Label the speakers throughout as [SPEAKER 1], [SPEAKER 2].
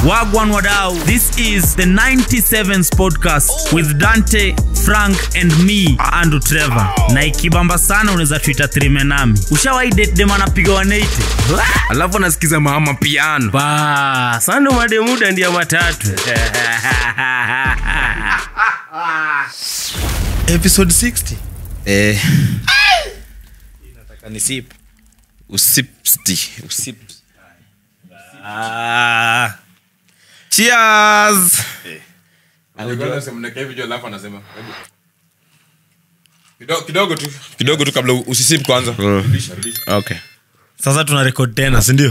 [SPEAKER 1] Wagwan Wadau. This is the 97s podcast with Dante, Frank and me, Andrew Trevor. Na ikibamba sana unaweza tuita trime nami. Ushawahi date dem anapiga 180?
[SPEAKER 2] alafu anasikiza mama piano
[SPEAKER 1] Ba, sando mademuda ndia matatu.
[SPEAKER 3] episode 60
[SPEAKER 2] eh,
[SPEAKER 3] kanisip
[SPEAKER 2] usipsti usip cheers kidogo tu kidogo tu kabla usisip kwanza okay
[SPEAKER 3] sasa tuna rekod tena sindio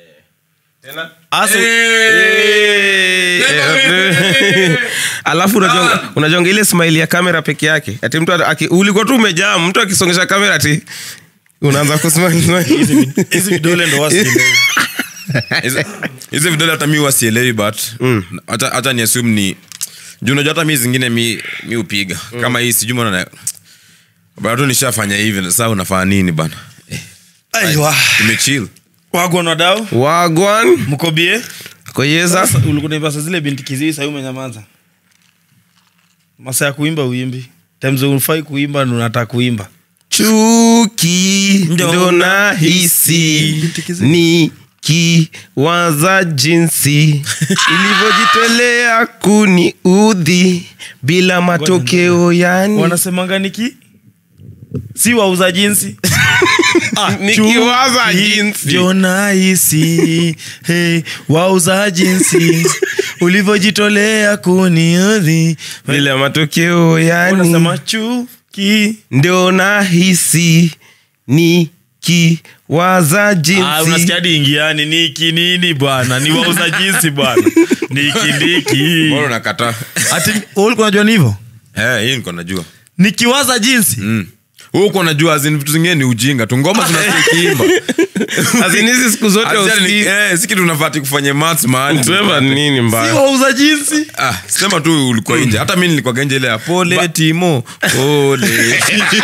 [SPEAKER 4] alafu unajonga, unajonga ile smile ya kamera peke yake ati mtu aki, ulikuwa tu umejaa mtu akisongesha kamera ati unaanza kusmile smile.
[SPEAKER 3] hizi vidole ndo wasi
[SPEAKER 2] Hizi- hizi vidole hata mi wasielewi but hata hata ni assume ni juu unajua hata mi zingine mi mi upiga kama hii sijui mbona bado nishafanya hivi sasa unafanya nini bana
[SPEAKER 3] aiwa
[SPEAKER 2] imechill
[SPEAKER 3] wagwan wadau
[SPEAKER 4] wagwan
[SPEAKER 3] mkobie
[SPEAKER 4] koyeza
[SPEAKER 3] sasa ulikunaipasa zile binti kizii sahii umenyamaza masa ya kuimba uimbi times ufai kuimba ndo unataka kuimba
[SPEAKER 4] chuki ndo nahisi ni kiwaza jinsi ilivyojitolea kuni udhi bila matokeo yani
[SPEAKER 3] wanasemanga niki si wauza jinsi Ah,
[SPEAKER 4] Nikiwaza
[SPEAKER 3] chuki
[SPEAKER 4] jinsi.
[SPEAKER 3] ndio nahisi hey, wauza jinsi ulivyojitolea kuniudhi
[SPEAKER 4] bila matokeo yani
[SPEAKER 3] wanasema chuki
[SPEAKER 4] ndio nahisi ni kiwaza
[SPEAKER 3] Ah,
[SPEAKER 4] jinsi
[SPEAKER 3] unasikia hadi ingiani niki nini bwana ni wauza jinsi bwana niki ndiki
[SPEAKER 2] bora unakataa
[SPEAKER 3] ati ulikuwa unajua ni hivyo
[SPEAKER 2] Eh, hii niko najua
[SPEAKER 3] nikiwaza jinsi
[SPEAKER 2] Mm. Wewe uko najua azin vitu zingine ni ujinga tu ngoma tunasikiimba
[SPEAKER 4] Azini hizi siku zote usikii-
[SPEAKER 2] si kitu unafati kufanya maths mahali
[SPEAKER 4] Trevor, nini
[SPEAKER 3] si
[SPEAKER 4] mbaya
[SPEAKER 3] wauza jinsi
[SPEAKER 2] ah, sema tu ulikuwa nje hata mi nilikuwa nje ile ya pole timo pole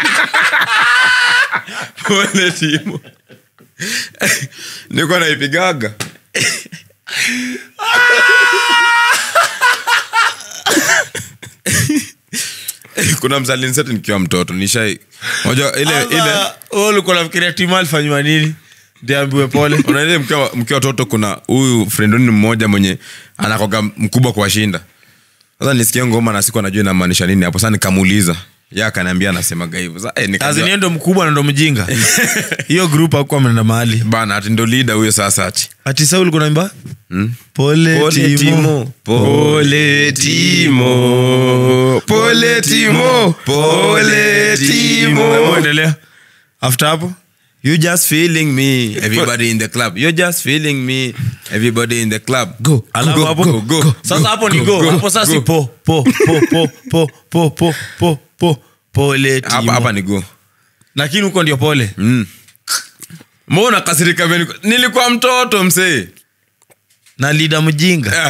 [SPEAKER 2] pole timo nilikuwa naipigaga kuna mzalinseti nikiwa mtoto nishai moja ile ile
[SPEAKER 3] Sasa, wewe ulikuwa nafikiria timu alifanywa nini ndiambiwe pole
[SPEAKER 2] unaile mkiwa mkiwa watoto kuna huyu frendoni mmoja mwenye anakoga mkubwa kuwashinda sasa nisikia ngoma na siku anajua inamaanisha nini hapo sasa nikamuuliza ye akaniambia anasemaga hivyo Sasa, eh, nikajua-
[SPEAKER 3] azini ndo mkubwa na ndo mjinga hiyo grup akuwa mnaenda mahali
[SPEAKER 2] bana ati ndo lida huyo sasa ati
[SPEAKER 3] ati sa ulikuwa naimba pole,
[SPEAKER 2] Pole,
[SPEAKER 3] Timo.
[SPEAKER 2] Timo.
[SPEAKER 4] pole timo pole timo pole timo
[SPEAKER 3] Hebu endelea after hapo
[SPEAKER 2] you just feeling me everybody in the club you're just feeling me everybody in the club go
[SPEAKER 3] alafu
[SPEAKER 2] go,
[SPEAKER 3] hapo
[SPEAKER 2] go, go,
[SPEAKER 3] sasa hapo ni
[SPEAKER 2] go,
[SPEAKER 3] go hapo sasa si po po po po po po po po po pole
[SPEAKER 2] hapa
[SPEAKER 3] Timo.
[SPEAKER 2] hapa ni go
[SPEAKER 3] lakini huko ndio pole
[SPEAKER 2] mbona kasirika vile niko- nilikuwa mtoto msee
[SPEAKER 3] na lida mjinga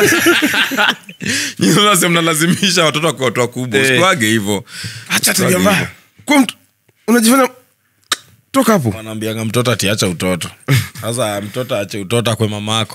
[SPEAKER 2] nyinyi mnalazimisha watoto wako watu wakubwa
[SPEAKER 4] Eh.
[SPEAKER 2] usikuage hivyo
[SPEAKER 4] acha tabia mbaya kwa mtu unajifanya toka hapo
[SPEAKER 3] wanaambianga mtoto atiacha utoto sasa mtoto ache utoto kwe mamako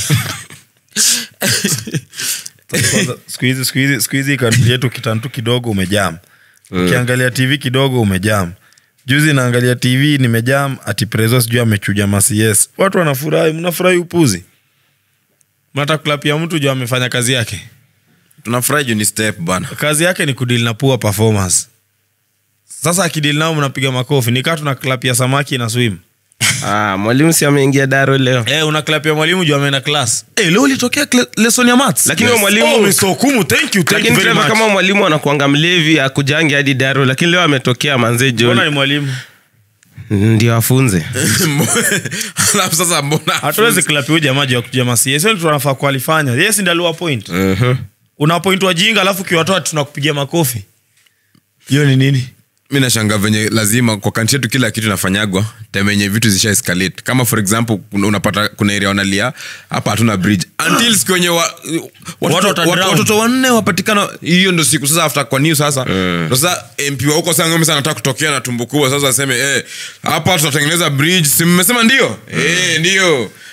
[SPEAKER 3] Kwanza, siku hizi siku hizi siku hizi country yetu kitantu kidogo umejam ukiangalia tv kidogo umejam juzi naangalia tv nimejam ati prezo sijui amechuja macs watu wanafurahi mnafurahi upuzi mnataka kulapia mtu juu amefanya kazi yake
[SPEAKER 2] tunafurahi juu ni step bana
[SPEAKER 3] kazi yake ni kudili na poor performance sasa akidili nao mnapiga makofi nikaa tuna klapia samaki na swim
[SPEAKER 4] ah, mwalimu si ameingia daro leo
[SPEAKER 3] Eh, unaklapia mwalimu juu ameenda class eh, leo ulitokea kle- lesson ya maths
[SPEAKER 4] Lakini huyo mwalimu-
[SPEAKER 3] oh, Mr. Okumu, thank you, thank
[SPEAKER 4] lakini
[SPEAKER 3] you very
[SPEAKER 4] Trevor,
[SPEAKER 3] much.
[SPEAKER 4] kama mwalimu anakuanga mlevi akujangi hadi daro lakini leo ametokea manze
[SPEAKER 3] Mbona
[SPEAKER 4] John
[SPEAKER 3] ni mwalimu
[SPEAKER 4] ndio afunze
[SPEAKER 2] alafu sasa mbona
[SPEAKER 3] hatuwezi klapia huyu jamaa juu ya kuja macs Sio tunafaa kualifanya yes ndi aliwa point una point wajinga alafu kiwatoa tunakupigia makofi hiyo ni nini
[SPEAKER 2] mi nashanga venye lazima kwa kanti yetu kila kitu inafanyagwa time yenye vitu zisha escalate kama for example kuna- unapata kuna area wanalia hapa hatuna bridge until siku wenye wa, watoto,
[SPEAKER 3] wata
[SPEAKER 2] wat,
[SPEAKER 3] drown.
[SPEAKER 2] watoto wanne wapatikana hiyo ndo siku sasa after kwa new sasa ndo sasa mp wa huko sangome sana anataka kutokea na tumbo kubwa sasa aseme eh hapa tutatengeneza bridge si mmesema ndio eh ndio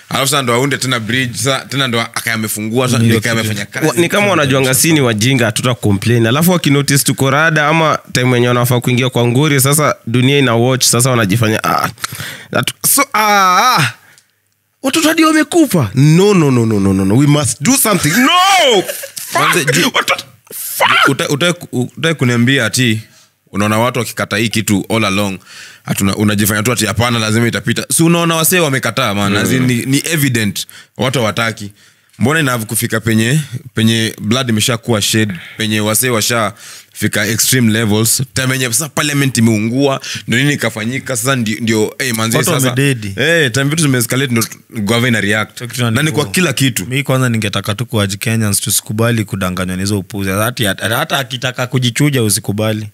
[SPEAKER 2] alafu sasa ndo aunde tena bridge sasa tena ndo akaya amefungua sasa ndio akaya amefanya
[SPEAKER 4] Wa-
[SPEAKER 2] kazi
[SPEAKER 4] ni kama wanajuanga si ni wajinga hatuta complain alafu wakinotice tuko rada ama time wenye wanafaa kuingia kwa nguri sasa dunia ina watch sasa wanajifanya ah, atu- so, ah, ah. watoto hadi wamekufa no, no, no, no, no, no, no. we must do something no
[SPEAKER 2] Kwanza,
[SPEAKER 4] Fuck!
[SPEAKER 2] ju-
[SPEAKER 4] Watoto- fuck!
[SPEAKER 2] Uta- uta- utai kuniambia ati unaona watu wakikata hii kitu all along ati una- unajifanya tu ati hapana lazima itapita si unaona wasee wamekataa man As in, ni, ni evident watu hawataki mbona inav kufika penye penye blood imeshakuwa shed penye wasee washafika extreme levels time yenye sasa parliament imeungua ndio nini ikafanyika sasa ndio, ndio hey, manzi
[SPEAKER 3] Watu
[SPEAKER 2] sasa
[SPEAKER 3] wamededi.
[SPEAKER 2] hey, time vitu zimeescalate ndio gava ina react
[SPEAKER 3] Kitu
[SPEAKER 2] na ni
[SPEAKER 3] nani
[SPEAKER 2] kwa
[SPEAKER 3] kwa-
[SPEAKER 2] kila kitu
[SPEAKER 3] mi kwanza ningetaka tu kuwaji kenyans tusikubali kudanganywa na hizo upuzi hata, hata akitaka kujichuja usikubali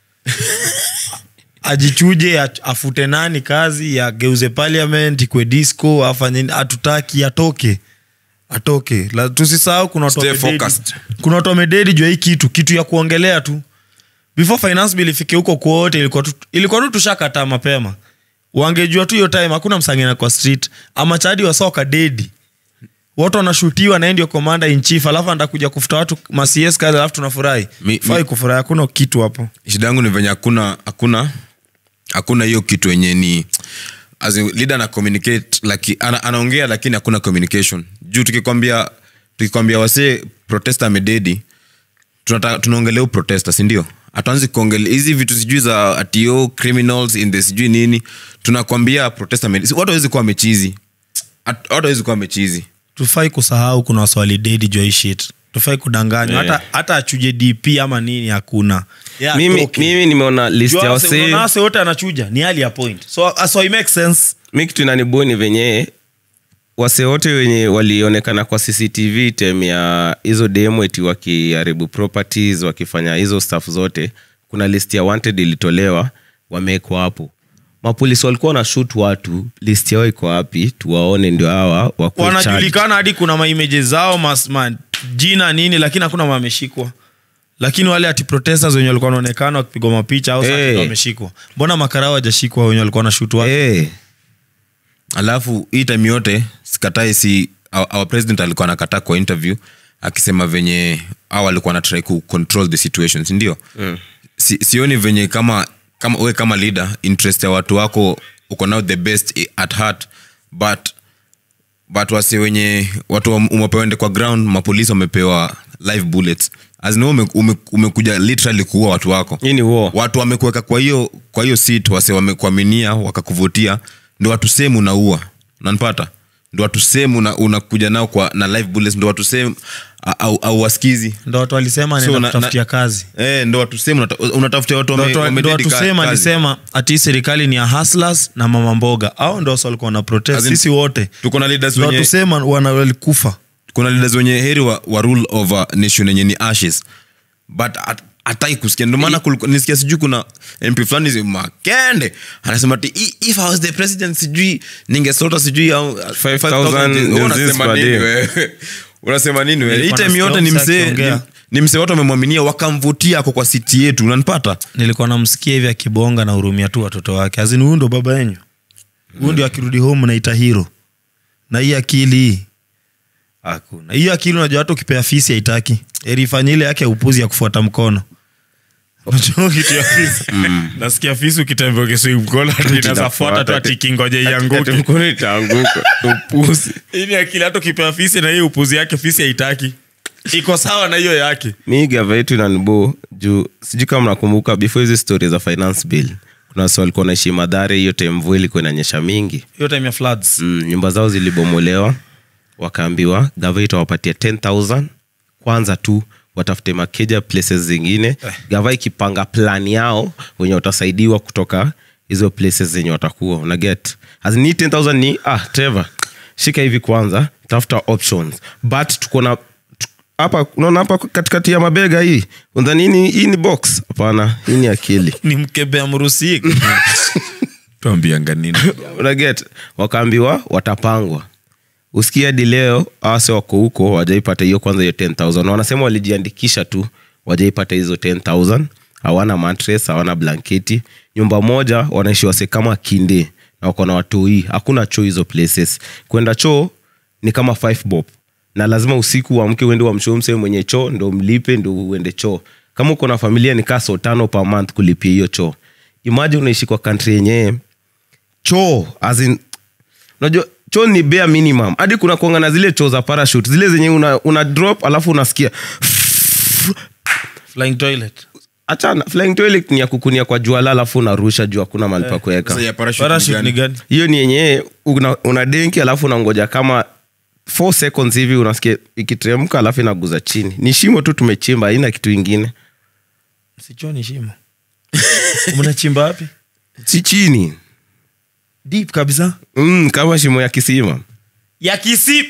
[SPEAKER 3] ajichuje ach- afute nani kazi ageuze parliament ikwe disco afanye nini, hatutaki atoke atoke La- tusisahau kuna watu
[SPEAKER 2] Stay
[SPEAKER 3] wamededi.
[SPEAKER 2] focused.
[SPEAKER 3] kuna watu wamededi jua hii kitu kitu ya kuongelea tu before finance bill ifike huko kwote ilikuwa tu, ilikuwa tu tushakataa mapema wangejua tu hiyo time hakuna msangena kwa street ama chadi wasoka dedi watu wanashutiwa na ndio komanda in chief alafu andakuja kufuta watu macs kazi alafu tunafurahi
[SPEAKER 2] Mi-
[SPEAKER 3] fai
[SPEAKER 2] mi-
[SPEAKER 3] kufurahi hakuna kitu hapo
[SPEAKER 2] shida yangu ni venye hakuna hakuna hakuna hiyo kitu yenye ni as in, leader ana communicate laki, ana, anaongea lakini hakuna communication juu tukikwambia tukikwambia wasee protesta amededi tunata- tunaongelea huu protesta sindio hatuanzi kuongelea hizi vitu sijui za atio criminals in the sijui nini tunakwambia protesta amededi Si- watu awezi kuwa mechizi At- watu awezi kuwa mechizi
[SPEAKER 3] tufai kusahau kuna waswali dedi jua hii shit tufai kudanganywa
[SPEAKER 2] Yeah.
[SPEAKER 3] hata, hata achuje dp ama nini hakuna Yeah,
[SPEAKER 4] mimi,
[SPEAKER 3] atoke.
[SPEAKER 4] mimi nimeona list
[SPEAKER 3] Jua
[SPEAKER 4] ya
[SPEAKER 3] wase-
[SPEAKER 4] wasee
[SPEAKER 3] unaona wase wote anachuja ni hali ya point so, so it makes sense
[SPEAKER 4] mi kitu inaniboni venye wase wote wenye walionekana kwa cctv tem ya hizo demo eti wakiharibu properties wakifanya hizo staff zote kuna list ya wanted ilitolewa wamewekwa hapo mapolisi walikuwa na shut watu list yao iko wapi tuwaone ndio hawa wakuwe charged.
[SPEAKER 3] wanajulikana hadi kuna maimeje zao mas, ma, jina nini lakini hakuna wameshikwa lakini wale ati protesters wenye walikuwa wanaonekana wakipigwa mapicha au
[SPEAKER 4] Eh.
[SPEAKER 3] hey. wameshikwa mbona makarao wajashikwa wenye walikuwa na shutu watu
[SPEAKER 4] Eh,
[SPEAKER 2] alafu hii time yote sikatai si our, our president alikuwa anakataa kwa interview akisema venye au alikuwa na try ku control the situation sindio mm. si, sioni venye kama kama we kama leader interest ya watu wako uko nao the best i- at heart but but wasi wenye watu wam- umepewende kwa ground mapolisi wamepewa live bullets azin ume, ume, umekuja literally kuua watu wako
[SPEAKER 4] hii ni war.
[SPEAKER 2] watu wamekuweka kwa hiyo kwa hiyo sit wase wamekuaminia wakakuvutia ndo watu sehemu unaua unanipata ndo watu sehemu una, unakuja nao kwa na live bullets ndo watu sehemu au, au wasikizi
[SPEAKER 3] ndo watu walisema
[SPEAKER 2] So,
[SPEAKER 3] anaenda
[SPEAKER 2] na-
[SPEAKER 3] kutafutia
[SPEAKER 2] na-
[SPEAKER 3] kazi
[SPEAKER 2] eh, ndo watu sehemu unata- unatafutia watu
[SPEAKER 3] Ndo
[SPEAKER 2] wame-
[SPEAKER 3] watu- ndo
[SPEAKER 2] wamededi
[SPEAKER 3] watu
[SPEAKER 2] ka-
[SPEAKER 3] sema
[SPEAKER 2] kazi.
[SPEAKER 3] alisema ati hii serikali ni ya hustlers na mama mboga au ndo wasa walikuwa wana protest
[SPEAKER 2] As in,
[SPEAKER 3] sisi wote
[SPEAKER 2] tuko na leaders
[SPEAKER 3] ndo
[SPEAKER 2] wenye-
[SPEAKER 3] watu sema wana- walikufa
[SPEAKER 2] kuna leaders wenye heri wa, wa rule over nation yenye ni ashes but at- hatai kusikia ndio maana kuliku- nisikia sijui kuna mp fulani zi- makende anasema ti if i was the president sijui ningesota sijui au-
[SPEAKER 4] 5,000
[SPEAKER 2] Wewe unasema
[SPEAKER 4] disease per
[SPEAKER 2] nini
[SPEAKER 4] day.
[SPEAKER 2] wewe? unasema nini wewe? hii
[SPEAKER 3] Nilikuwa
[SPEAKER 2] time yote ni
[SPEAKER 3] nasikia
[SPEAKER 2] msee
[SPEAKER 3] akiongea.
[SPEAKER 2] ni- ni msee watu wamemwaminia wakamvutia ako kwa siti yetu unanipata
[SPEAKER 3] nilikuwa namsikia hivi akibonga na hurumia tu watoto wake azini huyu ndo baba yenyu huyu ndio akirudi home naita hiro na hii akili hii hakuna hii akili unajua hata ukipea fisi haitaki eri ifanye ile yake ya upuzi ya kufuata mkono Unajua kitu ya fisi nasikia fisi ukitembea ukisui mkono ati inaweza fuata tu ati kingoje
[SPEAKER 4] Ati
[SPEAKER 3] ianguke
[SPEAKER 4] mkono itaanguka upuzi
[SPEAKER 3] hii ni akili hata ukipea fisi na hii upuzi yake fisi haitaki iko sawa na hiyo yake
[SPEAKER 4] mi gava yetu inanibo juu sijui kama mnakumbuka before hizi stori za finance bill kuna wasi walikuwa naishi madhare hiyo time mvua ilikuwa inanyesha mingi
[SPEAKER 3] hiyo time ya floods
[SPEAKER 4] mm, nyumba zao zilibomolewa wakaambiwa gava itawapatia 10000 kwanza tu watafute makeja places zingine eh. gava ikipanga plan yao wenye watasaidiwa kutoka hizo places zenye watakuwa unaget azini 10000 ni ah trevor shika hivi kwanza tafuta options but tuko na tu- hapa unaona hapa katikati ya mabega hii undhanini hii ni box hapana hii ni akili
[SPEAKER 3] ni mkebea mrusi
[SPEAKER 2] tuambianga nini
[SPEAKER 4] unaget wakaambiwa watapangwa usikia hadi leo awase wako huko wajaipata hiyo kwanza hiyo 10000 Na wanasema walijiandikisha tu wajaipata hizo 10000 hawana matres hawana blanketi nyumba moja wanaishi wase kama kinde na wako na watoi hakuna choo hizo places kwenda choo ni kama five bob na lazima usiku uamke uende wamshoo msee mwenye choo ndo mlipe ndo uende choo kama uko na familia ni kaa so tano per month kulipia hiyo choo imagine unaishi kwa country yenyewe choo as in, unajua choo ni bare minimum hadi kuna kuanga na zile choo za parachute zile zenye una, una drop alafu unasikia
[SPEAKER 3] flying toilet
[SPEAKER 4] achana flying toilet ni ya kukunia kwa juala alafu unarusha juu hakuna mahali pa kuweka
[SPEAKER 2] Sasa ya parachute ni
[SPEAKER 3] parachute ni
[SPEAKER 2] gani?
[SPEAKER 3] gani
[SPEAKER 4] hiyo ni yenyewe una, una denki alafu unangoja kama 4 seconds hivi unasikia ikiteremka alafu inaguza chini ni shimo tu tumechimba haina kitu ingine
[SPEAKER 3] sichoo ni shimo mnachimba wapi
[SPEAKER 4] si chini
[SPEAKER 3] deep kabisa
[SPEAKER 4] mm, kama shimo ya kisima
[SPEAKER 3] ya kisima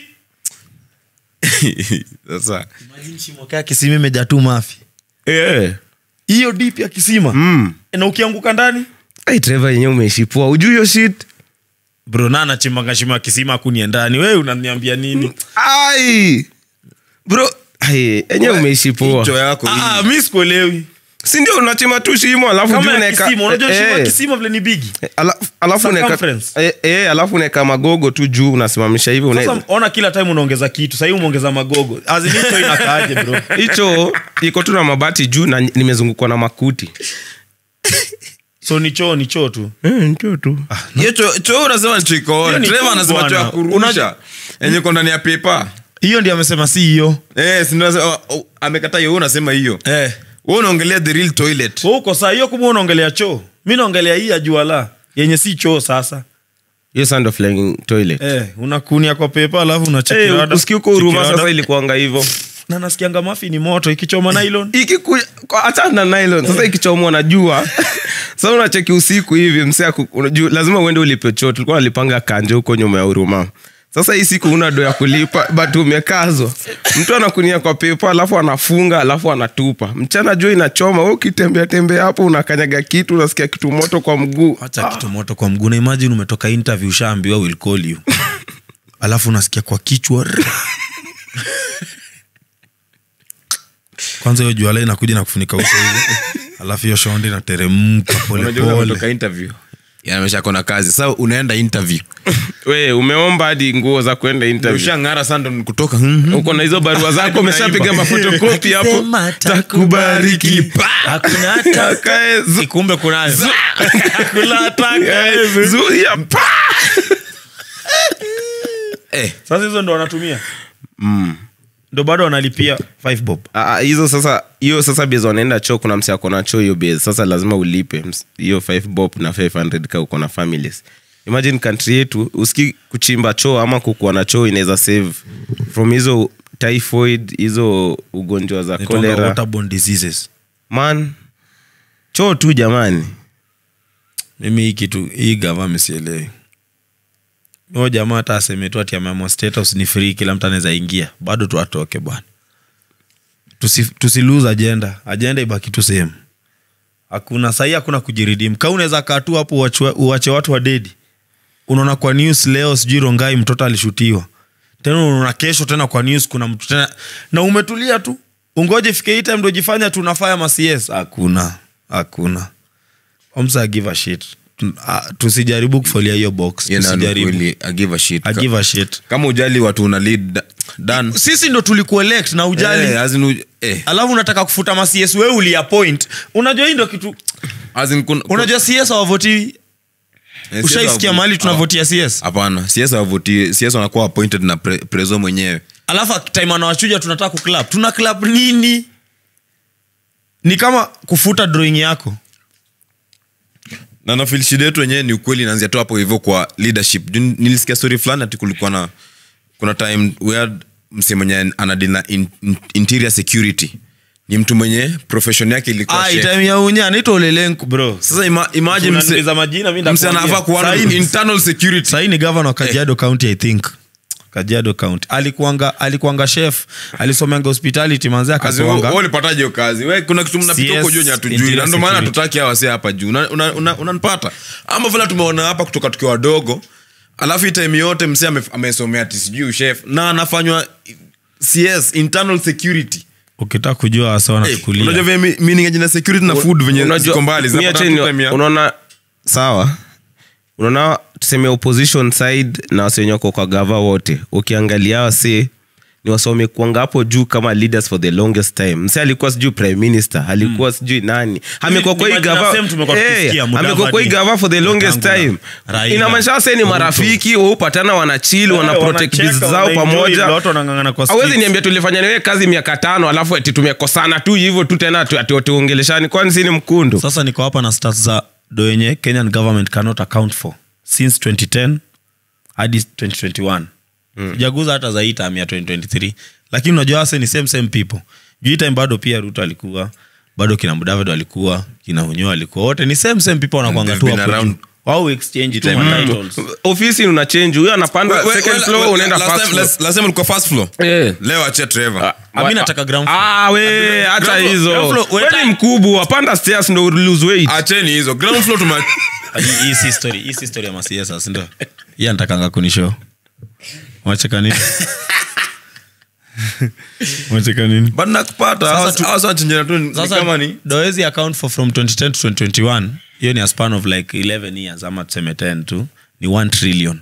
[SPEAKER 2] sasa
[SPEAKER 3] imagine shimo kaa kisima imejaa tu mafi
[SPEAKER 4] yeah.
[SPEAKER 3] hiyo deep ya kisima
[SPEAKER 4] mm.
[SPEAKER 3] na ukianguka ndani
[SPEAKER 4] hey, treva yenyewe umeishipua ujuu hiyo shit
[SPEAKER 3] bro na anachimbanga shimo ya kisima akunie ndani we unaniambia nini
[SPEAKER 4] ai bro ai, enyewe umeishipua
[SPEAKER 2] hicho yako hii.
[SPEAKER 3] ah, mi sikuelewi
[SPEAKER 4] si ndio unachimba tu shimo alafu juu
[SPEAKER 3] kama ya
[SPEAKER 4] unaeka-
[SPEAKER 3] kisima unajua shimo ya
[SPEAKER 4] eh,
[SPEAKER 3] kisima vile ni bigi
[SPEAKER 4] ala- alafu unaeka-
[SPEAKER 3] Circumference.
[SPEAKER 4] eh, eh, alafu unaeka magogo tu juu unasimamisha hivi
[SPEAKER 3] sasa
[SPEAKER 4] una-
[SPEAKER 3] ona kila time unaongeza kitu sahii umeongeza magogo azinicho inakaaje bro
[SPEAKER 4] hicho iko tu na mabati juu na nimezungukwa na makuti
[SPEAKER 3] so ni choo ni choo tu
[SPEAKER 4] ncho tu
[SPEAKER 2] hiyo cho- choo unasema ni choo iko on.
[SPEAKER 3] Hiyo ni
[SPEAKER 2] Trevor
[SPEAKER 3] choo
[SPEAKER 2] anasema choo ya
[SPEAKER 3] bwana.
[SPEAKER 2] kurusha
[SPEAKER 3] Unajua-
[SPEAKER 2] yenye iko ndani ya pepa
[SPEAKER 3] hiyo ndio amesema si hiyo
[SPEAKER 2] Eh, si ndio nasema- oh, oh, amekataa hiyo wewe unasema hiyo
[SPEAKER 3] eh.
[SPEAKER 2] wewe unaongelea the real toilet
[SPEAKER 3] Wewe uko saa hiyo kumbe unaongelea choo mi naongelea hii ya juala yenye si choo sasa
[SPEAKER 4] hiyo saa ndo flying toilet
[SPEAKER 3] eh, unakunia kwa pepa alafu
[SPEAKER 4] Eh,
[SPEAKER 3] unachekirada
[SPEAKER 4] usikii uko huruma sasa ilikuanga hivyo
[SPEAKER 3] na nasikianga mafi ni moto ikichoma nylon
[SPEAKER 4] ikikuja kwa- achana na nylon sasa ikichomwa na jua sasa unacheki usiku hivi msee aku- unajua, lazima uende ulipe choo tulikuwa nalipanga kanje huko nyuma ya huruma sasa hii siku una do ya kulipa but umekazwa mtu anakunia kwa pepa alafu anafunga alafu anatupa mchana jua inachoma we ukitembea tembea hapo unakanyaga kitu unasikia kitu moto kwa mguu
[SPEAKER 3] hacha kitu moto kwa mguu na imagine umetoka interview ushaambiwa will call you alafu unasikia kwa kichwa rrr. kwanza hiyo juala inakuja na kufunika uso hivi alafu hiyo shondi inateremka
[SPEAKER 2] unajua
[SPEAKER 3] polepole
[SPEAKER 2] unatoka interview yamesha kona kazi sasa unaenda interview
[SPEAKER 4] we umeomba hadi nguo za kwenda interview
[SPEAKER 2] ushang'ara sasa ndo ni kutoka mhm.
[SPEAKER 4] uko na hizo barua zako umeshapiga
[SPEAKER 3] Naimba.
[SPEAKER 4] mafotokopi hapo
[SPEAKER 3] Sema
[SPEAKER 4] takubariki
[SPEAKER 3] Hakuna hata-
[SPEAKER 4] Takae zu-
[SPEAKER 3] kumbe kunayo Hakuna hata-
[SPEAKER 4] Eh, zuia pa
[SPEAKER 2] eh,
[SPEAKER 3] sasa hizo ndo wanatumia ndo bado wanalipia 5 bob
[SPEAKER 4] Ah, ah, hizo sasa hiyo sasa base wanaenda choo kuna msi akona choo hiyo base sasa lazima ulipe ms- hiyo 5 bob na 500 ka uko na families imagine country yetu uski kuchimba choo ama kukuwa na choo inaweza save from hizo typhoid hizo ugonjwa za
[SPEAKER 3] Inaitwanga
[SPEAKER 4] cholera
[SPEAKER 3] waterborne diseases
[SPEAKER 4] man choo tu jamani
[SPEAKER 3] mimi hii kitu hii gava misielewi huyo jamaa hata aseme tu ati ameamua status ni free kila mtu anaweza ingia bado tu atoke bwana tusi, tusi lose agenda agenda ibaki tu sehemu hakuna sahii hakuna kujiridim ka unaweza kaa tu hapo uachwe- uache watu wa dedi unaona kwa news leo sijui rongai mtoto alishutiwa tena unaona kesho tena kwa news kuna mtu tena na umetulia tu ungoje fike hii time ndo jifanya tunafaya macs hakuna hakuna omsa give a shit Tu- ah, tusijaribu kufolia hiyo box
[SPEAKER 2] yeah, na ni
[SPEAKER 3] tusijaribu
[SPEAKER 2] kweli, I give a shit.
[SPEAKER 3] I give a shit
[SPEAKER 2] kama ujali watu una lead da- done.
[SPEAKER 3] sisi ndo tulikuelect na ujali
[SPEAKER 2] Eh, as in uj- eh,
[SPEAKER 3] alafu unataka kufuta macs we uliapoint unajua hii ndo kitu
[SPEAKER 2] as in kun-
[SPEAKER 3] unajua cs awavoti
[SPEAKER 2] eh,
[SPEAKER 3] ushaisikia
[SPEAKER 2] CS
[SPEAKER 3] mahali
[SPEAKER 2] hawa-
[SPEAKER 3] tunavotia cs
[SPEAKER 2] hapana cs hawavuti cs wanakuwa appointed na pre, preso mwenyewe
[SPEAKER 3] alafu time anawachuja tunataka kuclap tuna clap nini ni kama kufuta drawing yako
[SPEAKER 2] na nafil shida yetu wenyewe ni ukweli inaanzia tu hapo hivyo kwa leadership Juu nilisikia story fulani ati kulikuwa na kuna time we had mse mwenye anadili na in, in, interior security ni mtu mwenye profession yake ilikuwa
[SPEAKER 3] Ah,
[SPEAKER 2] chef.
[SPEAKER 3] time ya unye anaitwa olelenku bro
[SPEAKER 2] sasa ima, imagine mse,
[SPEAKER 3] Unaniuliza majina mi
[SPEAKER 2] mse anafaa kuwa na internal security
[SPEAKER 3] sahii ni gavana wa kajiado county i think kajiado county alikuanga alikuanga chef alisomanga hospitality manze
[SPEAKER 2] As in,
[SPEAKER 3] akakuanga
[SPEAKER 2] wewe ulipataje hiyo kazi we kuna kitu mnapita
[SPEAKER 3] CS,
[SPEAKER 2] huko juu yenye hatujui
[SPEAKER 3] interior
[SPEAKER 2] na ndio maana
[SPEAKER 3] security.
[SPEAKER 2] hatutaki hawa wase hapa juu unanipata una, una, unanipata? ama vile tumeona hapa kutoka tukiwa wadogo alafu hii time yote mse ame- amesomea ati sijui chef na anafanywa cs internal security
[SPEAKER 3] ukitaka kujua wasa
[SPEAKER 2] Eh,
[SPEAKER 3] wanachukulia
[SPEAKER 2] unajua vile mi- meaning ya jina security na food venye
[SPEAKER 4] Unajua-
[SPEAKER 2] ziko mbali
[SPEAKER 4] mi
[SPEAKER 2] zinapata
[SPEAKER 4] acha ni-
[SPEAKER 2] tu time ya-
[SPEAKER 4] unaona sawa unaona tuseme opposition side na wase wenye wako kwa gava wote ukiangalia wase ni wase wamekuanga hapo juu kama leaders for the longest time mse alikuwa sijui prime minister alikuwa sijui nani amekuwa kwa hii
[SPEAKER 1] ni majina
[SPEAKER 4] gava
[SPEAKER 1] same tumekuwa
[SPEAKER 4] Eh,
[SPEAKER 1] tukisikia, Mudavadi,
[SPEAKER 4] amekuwa kwa hii gava for the longest
[SPEAKER 1] Wetangula,
[SPEAKER 4] time
[SPEAKER 1] Raila,
[SPEAKER 4] inamaanisha wase ni
[SPEAKER 1] Ruto.
[SPEAKER 4] marafiki waupatana wanachili wana protect biz zao pamoja awezi niambia tulifanya niwe kazi miaka tano alafu ati tumekosana tu hivyo tu tena ati- ati tuongeleshani kwani si ni mkundu
[SPEAKER 3] sasa niko hapa na stats za do yenye kenyan government cannot account for since 2010 hadi 2021 sijaguza hata za hii time ya 2023 lakini unajua wase ni same same people juu hii time bado pia ruto alikuwa bado kina mudavado alikuwa kina hunyo alikuwa wote ni same same people wanakwanga tu
[SPEAKER 2] They've been
[SPEAKER 3] hapo
[SPEAKER 2] around.
[SPEAKER 3] juu. wao exchange tu
[SPEAKER 2] Time.
[SPEAKER 3] ma titles
[SPEAKER 4] ofisi una change huyo anapanda
[SPEAKER 2] Well, well,
[SPEAKER 4] second
[SPEAKER 2] well,
[SPEAKER 4] floor
[SPEAKER 2] well,
[SPEAKER 4] unaenda
[SPEAKER 2] last
[SPEAKER 4] first
[SPEAKER 2] time-
[SPEAKER 4] floor.
[SPEAKER 2] last- last time ulikuwa first floor
[SPEAKER 4] Eh.
[SPEAKER 2] leo achia trevor
[SPEAKER 3] Ami nataka ground floor.
[SPEAKER 4] Ah, we hata
[SPEAKER 2] Ground floor-
[SPEAKER 4] hizo
[SPEAKER 3] ground floor,
[SPEAKER 4] Wewe ni mkubwa panda stairs ndo lose weight
[SPEAKER 2] acheni hizo ground floor tuma
[SPEAKER 3] Hii- hii si story hii si story ya masiasa sindio hii anatakanga kunishow wacheka nini wacheka nini
[SPEAKER 2] but nakupata
[SPEAKER 3] Sasa tu-
[SPEAKER 2] hasa wachenjana tu ni
[SPEAKER 3] sasa
[SPEAKER 2] kama ni
[SPEAKER 3] doezi account for from 2010 to 2021 hiyo ni a span of like 11 years ama tuseme 10 tu ni 1 trillion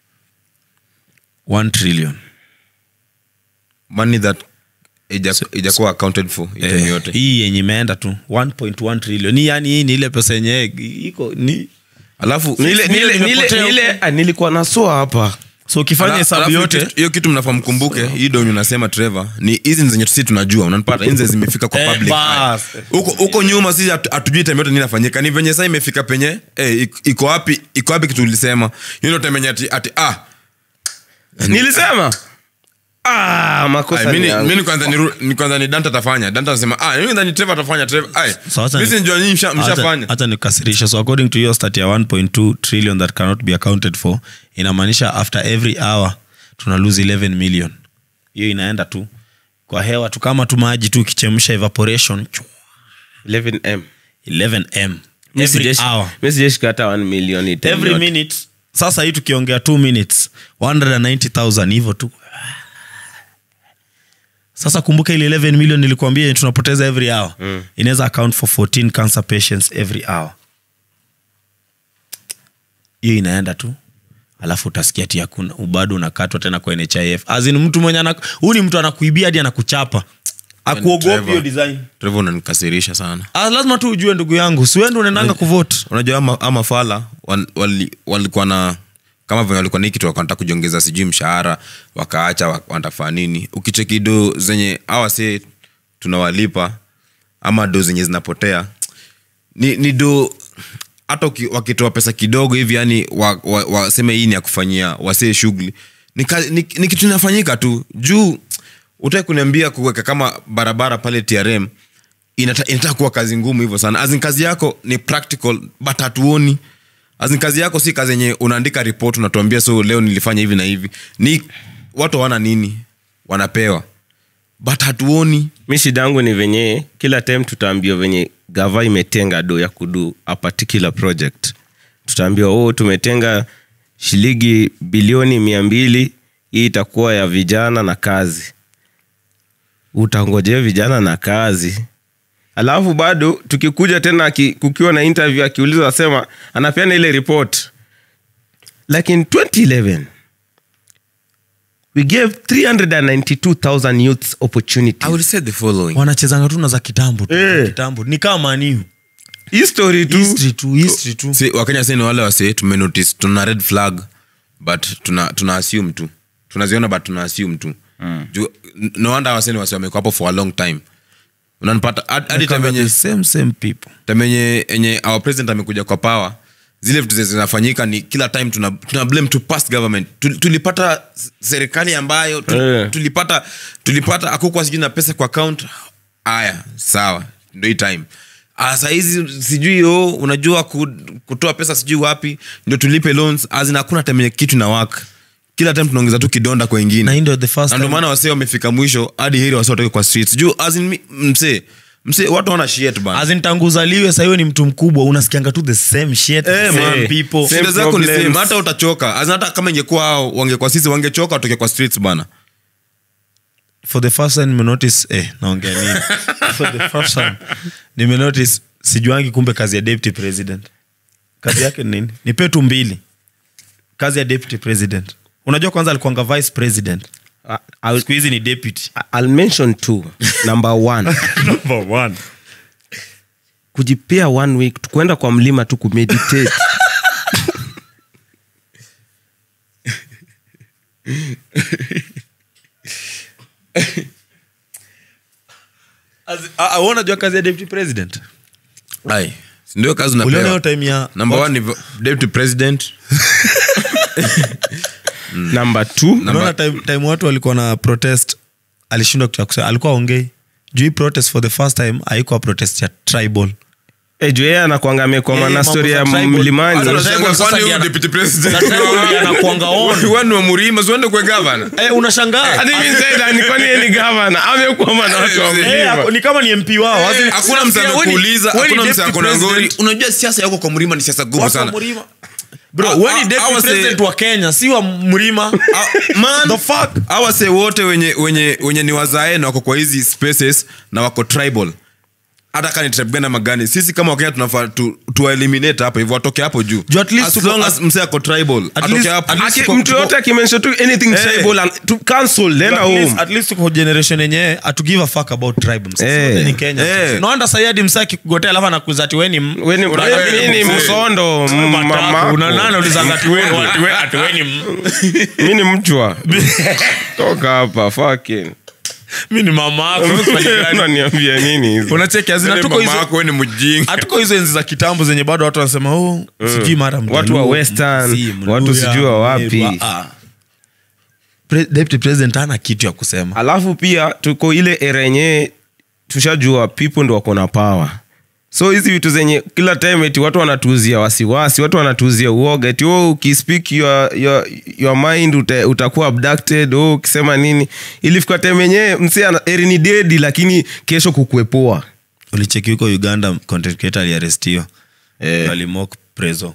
[SPEAKER 3] 1 trillion
[SPEAKER 2] money that ija- ijakuwa accounted for hii time
[SPEAKER 3] Eh,
[SPEAKER 2] yote
[SPEAKER 3] hii yenye imeenda tu 1.1 trillion ni yani hii ni ile pesa yenye iko ni
[SPEAKER 2] alafu
[SPEAKER 4] Nile- nile- nile- nile- ah, nilikuwa nasoa hapa
[SPEAKER 3] so ukifanya
[SPEAKER 2] Ala-
[SPEAKER 3] hesabu
[SPEAKER 2] alafu
[SPEAKER 3] yote
[SPEAKER 2] kitu- hiyo kitu mnafaa mkumbuke hii donyo unasema trevor ni hizi ni zenye sisi tunajua unanipata hizi zimefika kwa
[SPEAKER 3] Eh,
[SPEAKER 2] public
[SPEAKER 3] bas.
[SPEAKER 2] eye. huko huko nyuma sisi hatu- hatujui time yote nini inafanyika ni venye saa imefika penye eh, ik- iko wapi iko wapi kitu ulisema hiyo ndio time yenye ati, ati ah
[SPEAKER 4] nilisema ah, makosa
[SPEAKER 2] Ay,
[SPEAKER 4] ni
[SPEAKER 2] mimi
[SPEAKER 4] yangu.
[SPEAKER 2] mimi kwanza ni ru- ni kwanza ni Dante atafanya Dante anasema ah mimi ndani Trevor atafanya Trevor ai
[SPEAKER 3] So hata
[SPEAKER 2] mimi
[SPEAKER 3] ni-
[SPEAKER 2] sinjua nyinyi msha-
[SPEAKER 3] hata-
[SPEAKER 2] mshafanya
[SPEAKER 3] hata nikasirisha so according to your stat ya 1.2 trillion that cannot be accounted for inamaanisha after every hour tuna lose 11 million hiyo inaenda tu kwa hewa tu kama tu maji tu ikichemsha evaporation chua,
[SPEAKER 4] 11M.
[SPEAKER 3] 11m
[SPEAKER 4] Mi
[SPEAKER 3] every
[SPEAKER 4] sijeshi-
[SPEAKER 3] hour
[SPEAKER 4] mi sijashika hata 1 million hii time
[SPEAKER 3] every
[SPEAKER 4] yote.
[SPEAKER 3] minute sasa hii tukiongea 2 minutes 190000 hivyo tu sasa kumbuka ile 11 million nilikuambia tunapoteza every hour mm. inaweza account for 14 cancer patients every hour hiyo inaenda tu alafu utasikia ti hakuna bado unakatwa tena kwa nhif azin mtu mwenye anaku- huyu ni mtu anakuibia hadi anakuchapa akuogopi
[SPEAKER 2] Trevor.
[SPEAKER 3] hiyo design
[SPEAKER 2] Trevor unanikasirisha sana
[SPEAKER 3] ah, lazima tu ujue ndugu yangu siwendi unaendanga kuvote
[SPEAKER 2] unajua ama, ama fala wal- wali- walikuwa na kama venye walikuwa ni kitu wanataka kujiongeza sijui mshahara wakaacha wa- wanatafaa nini ukicheki do zenye awa se tunawalipa ama do zenye zinapotea ni, ni do hata uki- wakitoa pesa kidogo hivi yani waseme wa, wa, waseme hii ni ya kufanyia wasee shughuli ni, ka- ni, ni kitu inafanyika tu juu utaki kuniambia kuweka kama barabara pale trm inata, inataka kuwa kazi ngumu hivyo sana azin kazi yako ni practical but hatuoni azin kazi yako si kazi yenye unaandika report unatuambia so leo nilifanya hivi na hivi ni watu hawana nini wanapewa but hatuoni
[SPEAKER 4] mi shida yangu ni venye kila time tutaambiwa venye gava imetenga do ya kudu a particular project tutaambiwa oh, tumetenga shilingi bilioni mia mbili hii itakuwa ya vijana na kazi utangojea vijana na kazi alafu bado tukikuja tena aki, kukiwa na interview akiuliza asema anapeana ile report like in 2011 we gave 392000 youths opportunities
[SPEAKER 2] I will say the following.
[SPEAKER 3] wanachezanga tu na za kitambo tu
[SPEAKER 4] Eh.
[SPEAKER 3] za kitambo ni kama maniu
[SPEAKER 4] history tu
[SPEAKER 3] history tu history tu
[SPEAKER 2] Si, wakenya si ni wale wase tumenotice tuna red flag but tuna, tuna assume tu tunaziona but tuna assume tu mm. no wonder wase ni wase wamekuwa hapo for a long time unanipata hadi- hadi time yenye-
[SPEAKER 3] the same same people
[SPEAKER 2] time yenye enye our president amekuja kwa power zile vitu zenye zinafanyika ni kila time tuna, tuna blame to past government Tu- tulipata s- serikali ambayo tu,
[SPEAKER 4] Eh.
[SPEAKER 2] tulipata tulipata akukwa sijui na pesa kwa account aya sawa ndo hii time Ah, sahizi sijui o unajua ku, kutoa pesa sijui wapi ndio tulipe loans azina hakuna time yenye kitu na wak kila time tunaongeza tu kidonda kwa
[SPEAKER 3] na
[SPEAKER 2] wengine
[SPEAKER 3] hii ndio the first
[SPEAKER 2] na ndio
[SPEAKER 3] time
[SPEAKER 2] maana wasee wamefika mwisho hadi heri wase watoke kwa streets juu as in mi- msee msee watu wana shit bana
[SPEAKER 3] azin tangu uzaliwe sahiyo ni mtu mkubwa unasikianga tu the same shit the
[SPEAKER 2] Eh,
[SPEAKER 3] same
[SPEAKER 2] man.
[SPEAKER 3] people
[SPEAKER 4] Same
[SPEAKER 2] shida zako ni
[SPEAKER 4] problems.
[SPEAKER 2] same hata utachoka As in hata kama ingekuwa hao wangekuwa sisi wangechoka watoke kwa streets bana
[SPEAKER 3] for the first time nimenotice eh, naongea nini for the first time nimenotice sijuangi kumbe kazi ya deputy president kazi yake ni nini nipe tu mbili kazi ya deputy president unajua kwanza alikuanga vice president
[SPEAKER 4] I- I'll,
[SPEAKER 3] siku hizi ni deputy
[SPEAKER 4] I'll mention two number one
[SPEAKER 3] number one
[SPEAKER 4] kujipea one week kwenda kwa mlima tu kumeditate
[SPEAKER 3] unajua kazi ya deputy president
[SPEAKER 2] ai si ndio kazi
[SPEAKER 3] uliona hiyo
[SPEAKER 2] unapewa
[SPEAKER 3] time ya
[SPEAKER 2] number one ni deputy president
[SPEAKER 4] number two
[SPEAKER 3] unaona time, time watu walikuwa na protest alishindwa kitu ya kusema alikuwa ongei juu hii protest for the first time haikuwa protest ya tribal
[SPEAKER 4] Eh, juu yeye anakuanga amekwama
[SPEAKER 3] Eh,
[SPEAKER 4] na
[SPEAKER 3] mambo
[SPEAKER 4] story
[SPEAKER 3] za
[SPEAKER 4] ya
[SPEAKER 3] tribal.
[SPEAKER 4] mlimani
[SPEAKER 3] Hata
[SPEAKER 2] Unashangaa
[SPEAKER 3] Tribal sasa
[SPEAKER 2] kwani
[SPEAKER 3] ndiye
[SPEAKER 2] huyu
[SPEAKER 3] ana-
[SPEAKER 2] deputy president?
[SPEAKER 3] na tribal ndiye anakuanga on.
[SPEAKER 2] Wanu wa murima siwende kwe gavana
[SPEAKER 3] Eh, unashangaa
[SPEAKER 4] Hadi mimi sasa ni kwani yeye ni governor amekwama na watu wa
[SPEAKER 2] Eh,
[SPEAKER 3] Eh,
[SPEAKER 4] mlima
[SPEAKER 3] ako- ni kama ni mp wao As in-
[SPEAKER 2] hakuna mtu
[SPEAKER 3] Wewe ni-
[SPEAKER 2] amekuuliza
[SPEAKER 3] wewe ni
[SPEAKER 2] hakuna mtu
[SPEAKER 3] deputy
[SPEAKER 2] akona ngori
[SPEAKER 3] president.
[SPEAKER 2] unajua siasa yako kwa mlima ni siasa gumu
[SPEAKER 3] Watu wa
[SPEAKER 2] sana
[SPEAKER 3] mlima. Bro,
[SPEAKER 2] Ah,
[SPEAKER 3] wewe ni
[SPEAKER 2] ah,
[SPEAKER 3] deputy
[SPEAKER 2] hawa say-
[SPEAKER 3] president wa kenya si wa mlima
[SPEAKER 2] Ah, man,
[SPEAKER 3] The fuck?
[SPEAKER 2] hawa se wote wenye, wenye, wenye ni wazae na wako kwa hizi spaces na wako tribal hata kani tribe gani ama gani sisi kama wakenya tunafaa tu, tuwaeliminate hapo hivyo watoke hapo juu
[SPEAKER 3] Juu at least
[SPEAKER 2] as
[SPEAKER 3] tuko-
[SPEAKER 2] long
[SPEAKER 3] at-
[SPEAKER 2] as msee ako tribal atoke
[SPEAKER 3] least-
[SPEAKER 2] hapo
[SPEAKER 3] at least
[SPEAKER 4] Aki-
[SPEAKER 3] tuko-
[SPEAKER 4] mtu yote akimention tu anything
[SPEAKER 3] Eh.
[SPEAKER 4] tribal and to cancel nenda
[SPEAKER 3] At least-
[SPEAKER 4] home
[SPEAKER 3] at least tuko generation yenye atu give a fuck about tribe msee.
[SPEAKER 4] Eh.
[SPEAKER 3] Sote ni kenya
[SPEAKER 2] Eh.
[SPEAKER 3] naanda sayadi msee akikugotea alafu anakuza ati weni m-
[SPEAKER 4] Weni-
[SPEAKER 2] Una-
[SPEAKER 4] wewe ni
[SPEAKER 2] mzee.
[SPEAKER 4] msondo m- mamako. mi ni mchwa toka hapa fucking
[SPEAKER 3] mi ni mama
[SPEAKER 4] unaniambia nini hizo
[SPEAKER 3] unacheki azina
[SPEAKER 2] Yule
[SPEAKER 3] tuko
[SPEAKER 2] mama
[SPEAKER 3] hizo
[SPEAKER 2] yako wewe ni mjinga
[SPEAKER 3] hatuko hizo enzi za kitambo zenye bado watu wanasema oh, sijui mara
[SPEAKER 4] Watu wa
[SPEAKER 3] Mjaluo,
[SPEAKER 4] Western,
[SPEAKER 3] Mzii, Mluya,
[SPEAKER 4] watu sijui wa wapi.
[SPEAKER 3] Meru, ah. Pre- deputy president ana kitu ya kusema
[SPEAKER 4] alafu pia tuko ile era yenyewe tushajua people ndo wako na power so hizi vitu zenye kila time eti watu wanatuuzia wasiwasi watu wanatuuzia uoga eti oh, ukispeak your, your, your mind uta, utakuwa abducted oh, ukisema nini ilifika time yenyewe msee ana- eri ni dedi lakini kesho kukuepoa
[SPEAKER 3] ulicheki huko uganda content creator aliarestiwa
[SPEAKER 4] Eh.
[SPEAKER 3] alimok preso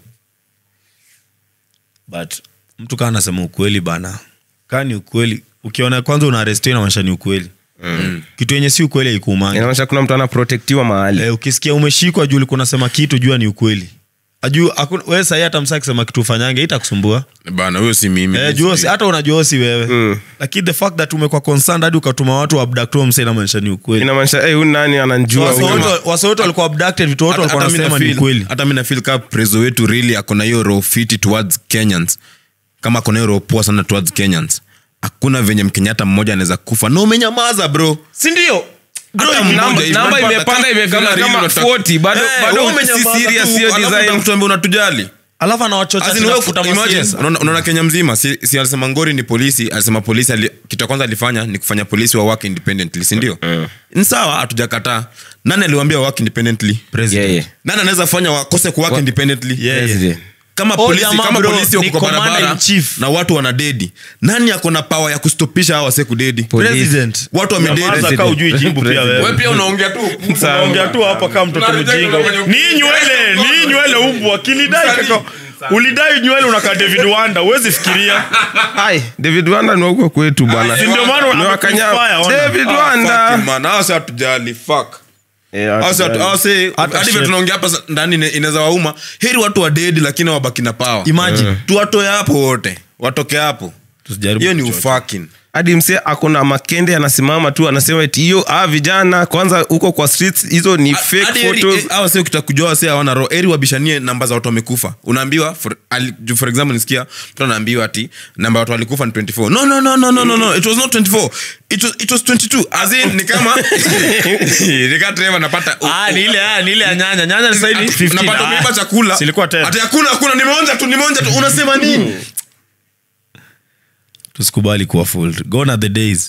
[SPEAKER 3] but mtu kaa anasema ukweli bana kaa ni ukweli ukiona kwanza unaarestiwa inamaanisha ni ukweli mm. kitu yenye si ukweli haikuumangi
[SPEAKER 4] inaonyesha kuna mtu anaprotektiwa mahali
[SPEAKER 3] eh, ukisikia umeshikwa juu ulikuwa unasema kitu jua ni ukweli Aju, hakuna- wewe sahii hata msaa akisema kitu ufanyange itakusumbua
[SPEAKER 2] bana huyo si mimi
[SPEAKER 3] eh, jua si- hata unajua si wewe
[SPEAKER 4] Mm.
[SPEAKER 3] lakini the fact that umekuwa concerned hadi ukatuma watu abducto msa inamaanisha ni ukweli
[SPEAKER 4] inamaanisha hey, huyu nani ananjua
[SPEAKER 3] Wase
[SPEAKER 4] huyu?"
[SPEAKER 3] wote- wase wote walikuwa abducted vitu wote
[SPEAKER 2] Hata-
[SPEAKER 3] walikuwa
[SPEAKER 2] hata mi
[SPEAKER 3] wanasema ni
[SPEAKER 2] nafeel-
[SPEAKER 3] ukweli
[SPEAKER 2] hata mi nafil kaa preso wetu really akona hiyo roho fiti towards kenyans kama akona hiyo roho poa sana towards kenyans hakuna venye mkenyatta mmoja anaweza kufa na umenyamaza bro
[SPEAKER 3] sindio
[SPEAKER 2] Hata
[SPEAKER 4] namba-
[SPEAKER 2] mmoja hivi.
[SPEAKER 4] namba
[SPEAKER 2] Unapata
[SPEAKER 4] imepanda
[SPEAKER 2] kama-
[SPEAKER 4] imefika
[SPEAKER 2] kama
[SPEAKER 4] kama
[SPEAKER 2] really unataka-
[SPEAKER 4] 40, bado-
[SPEAKER 2] Eh,
[SPEAKER 4] bado
[SPEAKER 2] wewe
[SPEAKER 4] si
[SPEAKER 2] umenyamaza
[SPEAKER 4] serious
[SPEAKER 2] tu,
[SPEAKER 4] hiyo
[SPEAKER 2] alafu
[SPEAKER 4] design.
[SPEAKER 2] utakutuambia unatujali
[SPEAKER 3] alafu anawachocha
[SPEAKER 2] As in,
[SPEAKER 3] tena
[SPEAKER 2] wewe-
[SPEAKER 3] kufuta
[SPEAKER 2] imagine,
[SPEAKER 3] masiasa.
[SPEAKER 2] unaona unaona kenya mzima si, si alisema ngori ni polisi alisema polisi ali, kitu ya kwanza alifanya ni kufanya polisi wa work independently sindio ni sawa hatujakataa nani aliwambia work independently
[SPEAKER 3] President.
[SPEAKER 4] Yeye.
[SPEAKER 2] nani anaweza fanya wakose ku work independently
[SPEAKER 3] Yeah, yeah.
[SPEAKER 4] President.
[SPEAKER 2] kama
[SPEAKER 3] Oh,
[SPEAKER 2] polisi,
[SPEAKER 3] jamaa
[SPEAKER 2] kama
[SPEAKER 3] bro,
[SPEAKER 2] polisi
[SPEAKER 3] ni
[SPEAKER 2] wako kwa
[SPEAKER 3] commander
[SPEAKER 2] barabara
[SPEAKER 3] in chief.
[SPEAKER 2] na watu wana dedi nani ako na pawa ya kustopisha hawa wase kudedi
[SPEAKER 4] Police.
[SPEAKER 3] President.
[SPEAKER 2] watu wamededi
[SPEAKER 3] Nyamaza kaa ujui jibu pia wewe.
[SPEAKER 2] Wewe pia unaongea tu
[SPEAKER 3] unaongea tu hapa kama mtoto
[SPEAKER 2] Tunareject
[SPEAKER 3] mjinga
[SPEAKER 2] kwenye-
[SPEAKER 3] ni nywele ni nywele umbwa kilidai kaka ulidai nywele unakaa david wanda huwezi fikiria
[SPEAKER 4] Ai, david wanda ni wa huko kwetu bwana
[SPEAKER 3] Si ndio maana
[SPEAKER 4] Ni wa Kanyama.
[SPEAKER 3] amekuinspire, ona.
[SPEAKER 4] david
[SPEAKER 2] Fucking
[SPEAKER 4] wanda
[SPEAKER 2] man, hawa si hatujali fuck
[SPEAKER 4] Eh,
[SPEAKER 2] Hawa si hatu-
[SPEAKER 4] hatujali.
[SPEAKER 2] hawa si-
[SPEAKER 3] Hata
[SPEAKER 2] hadi
[SPEAKER 3] shit.
[SPEAKER 2] vile tunaongea hapa sa- ndani ina- inaweza wauma heri watu wadedi lakini wabaki na pawa
[SPEAKER 3] imagine
[SPEAKER 2] tuwatoe hapo wote watoke hapo
[SPEAKER 3] Tusijaribu
[SPEAKER 2] hiyo ni
[SPEAKER 3] kuchocha.
[SPEAKER 2] ufakin
[SPEAKER 4] hadi msee akona makende anasimama tu anasema eti hiyo ah, vijana kwanza huko kwa streets hizo ni fake photos
[SPEAKER 2] awa sio kitakujua wase hawana roho eri wabishanie namba za watu wamekufa unaambiwa for, ali, ju- for example nisikia mtu anaambiwa ati namba ya watu walikufa ni 24 no no no no no no no it was not 24 it was, it was 22 as in ni kama ni kama Trevor napata
[SPEAKER 3] ah ni ile ah ni ile ya nyanya nyanya sasa hivi
[SPEAKER 2] Ati-
[SPEAKER 3] 15
[SPEAKER 2] napata
[SPEAKER 3] ah.
[SPEAKER 2] umeiba chakula
[SPEAKER 3] silikuwa 10
[SPEAKER 2] ati hakuna hakuna nimeonja tu nimeonja tu unasema nini
[SPEAKER 3] tusikubali kuwa fooled gone are the days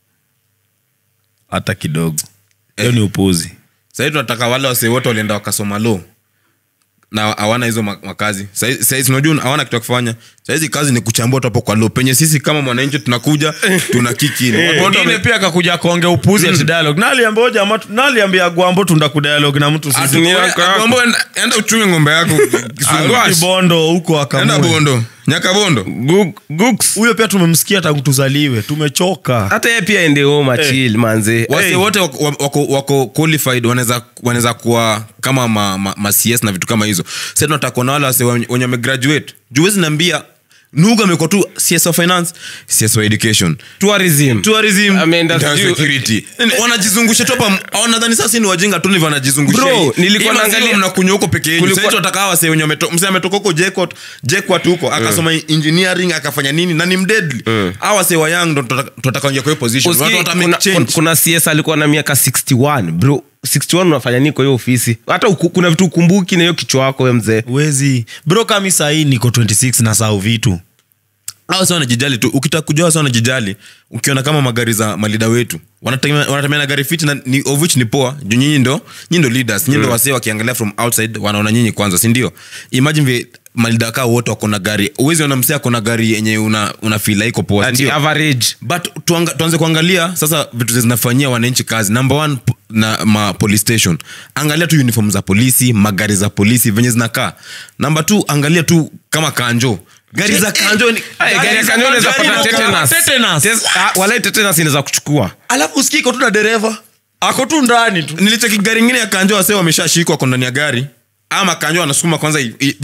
[SPEAKER 3] hata kidogo hiyo ni upuzi
[SPEAKER 2] sahii tunataka wale wase wote walienda wakasoma lo na hawana hizo ma- makazi Sahi- sahizi unajua hawana kitu ya kufanya sahizi kazi ni kuchambua tu hapo kwa lo penye sisi kama mwananchi tunakuja tuna kikini Watu wote
[SPEAKER 3] wengine
[SPEAKER 2] wame-
[SPEAKER 3] pia akakuja kuongea upuzi ati dialogue naliambia jamaa naliambia gwambo tunda kudialogue na mtu
[SPEAKER 2] Ati
[SPEAKER 3] sisi
[SPEAKER 2] wewe, Agwambo, enda- enda uchunge ng'ombe yako Kisumu.
[SPEAKER 3] kibondo huko
[SPEAKER 2] enda
[SPEAKER 3] akamue
[SPEAKER 2] bondo nyaka bondo
[SPEAKER 4] Guk- Gooks.
[SPEAKER 3] huyo pia tumemsikia tangu tuzaliwe tumechoka
[SPEAKER 4] hata yeye pia ende home achil manze
[SPEAKER 2] wase
[SPEAKER 4] Hey.
[SPEAKER 2] wote wako, wako, wako qualified wanaweza wanaweza kuwa kama ma, ma, ma CS na vitu kama hizo sasa tunataka kuona wale wase wenye wenye wamegraduate juu huwezi niambia nugu amekuwa tu cs wa finance cs wa education
[SPEAKER 4] tourism
[SPEAKER 2] tourism
[SPEAKER 4] Ameenda
[SPEAKER 2] internal
[SPEAKER 4] sijui-
[SPEAKER 2] security Yaani wanajizungusha tu hapa au nadhani sasa ni wajinga tu ndivyo wanajizungusha
[SPEAKER 4] Bro,
[SPEAKER 2] hii.
[SPEAKER 4] nilikuwa
[SPEAKER 2] Hii maziwa
[SPEAKER 4] naangalia-
[SPEAKER 2] mnakunywa huko peke yenu
[SPEAKER 4] Kulikuwa-
[SPEAKER 2] sasa wataka hawa sasa wenye wameto- mzee ametoka huko JKUAT JKUAT huko akasoma engineering akafanya nini na ni mdeadly hawa sasa wa young ndo tutaka- tutaka kuingia kwa hiyo position
[SPEAKER 4] Usikii,
[SPEAKER 2] watu wata make
[SPEAKER 4] kuna,
[SPEAKER 2] change
[SPEAKER 4] kuna, kuna cs alikuwa na miaka 61 bro 61 unafanya nini kwa hiyo ofisi hata uku, kuna vitu ukumbuki na hiyo kichwa wako we mzee
[SPEAKER 3] wezi bro kami sahii niko 26 na sau vitu
[SPEAKER 2] hawa sasa wanajijali tu ukitaka kujua sasa wanajijali ukiona kama magari za malida wetu wanatemea wanatemea na gari fiti na ni, of which ni poa juu nyinyi ndo nyinyi ndo leaders nyinyi ndo wasee wakiangalia from outside wanaona nyinyi kwanza si ndio imagine vile malida kaa wote wako na gari uwezi ona msee ako na gari yenye una, una feel iko poa si
[SPEAKER 4] Ati
[SPEAKER 2] ndio
[SPEAKER 4] average
[SPEAKER 2] but tuanga, tuanze kuangalia sasa vitu zinafanyia wananchi kazi number one p- na ma police station angalia tu uniform za polisi magari za polisi venye zinakaa number two angalia tu kama kanjo gari za kanjo ni-
[SPEAKER 4] Ay, gari ya
[SPEAKER 2] za
[SPEAKER 4] kanjo inaweza
[SPEAKER 2] kanjo
[SPEAKER 4] pata
[SPEAKER 2] ni-
[SPEAKER 4] tetanus.
[SPEAKER 3] Tetanus.
[SPEAKER 4] Tes- ah, walai tetanus inaweza kuchukua
[SPEAKER 2] alafu usikii iko tu na dereva
[SPEAKER 3] ako tu ndani tu
[SPEAKER 2] nilicheki gari ingine ya kanjo wase wameshashikwa ko ndani ya gari ama kanjo anasukuma kwanza i- i-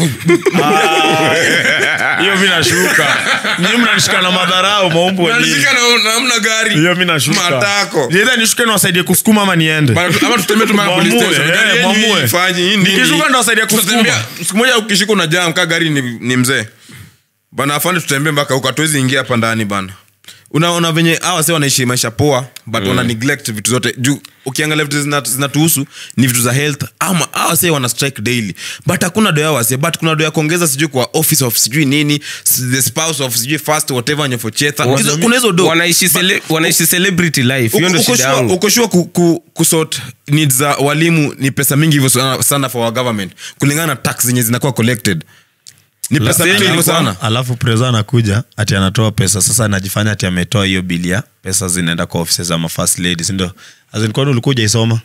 [SPEAKER 3] hiyo mi nashuka ni mnanishika na madharau maumbu
[SPEAKER 2] Unanishika na- na hamna gari
[SPEAKER 3] hiyo mi nashuka
[SPEAKER 2] matako
[SPEAKER 3] Either nishuke na wasaidie kusukuma ama niende
[SPEAKER 2] Bana tu- ama tutembee tu mara police
[SPEAKER 3] Mwamue,
[SPEAKER 2] station.
[SPEAKER 3] eh,
[SPEAKER 2] Gari yenyu
[SPEAKER 3] mwamue.
[SPEAKER 2] ifanye, hii nini?
[SPEAKER 3] Nikishuka ndo wasaidia kusukuma.
[SPEAKER 2] Tutatembea- siku moja ukishika una jam kaa gari ni, ni mzee bana afande tutembee mpaka huko hatuwezi ingia hapa ndani bana unaona venye awa se wanaishi maisha poa but wana neglect vitu zote juu ukiangalia vitu zina- zinatuhusu ni vitu za health ama awa se wana strike daily but hakuna doya wase but kuna doya kuongeza sijui kwa office of sijui nini s- the spouse of sijui first whatever nyofochetha Hizo- kuna hizo do
[SPEAKER 4] wanaishi cele, wanaishi celebrity life hiyo ndo shida yangu
[SPEAKER 2] ukoshua ku, ku, kusort needs za walimu ni pesa mingi hivyo sana, sana for our government kulingana na tax zenye zinakuwa collected ni pesa
[SPEAKER 4] Same
[SPEAKER 2] mingi hivyo
[SPEAKER 4] ilikuwa-
[SPEAKER 2] sana
[SPEAKER 3] alafu presa anakuja ati anatoa pesa sasa anajifanya ati ametoa hiyo bilia pesa zinaenda kwa ofisi za mafirst lady sindio kwani ulikuwa ujaisoma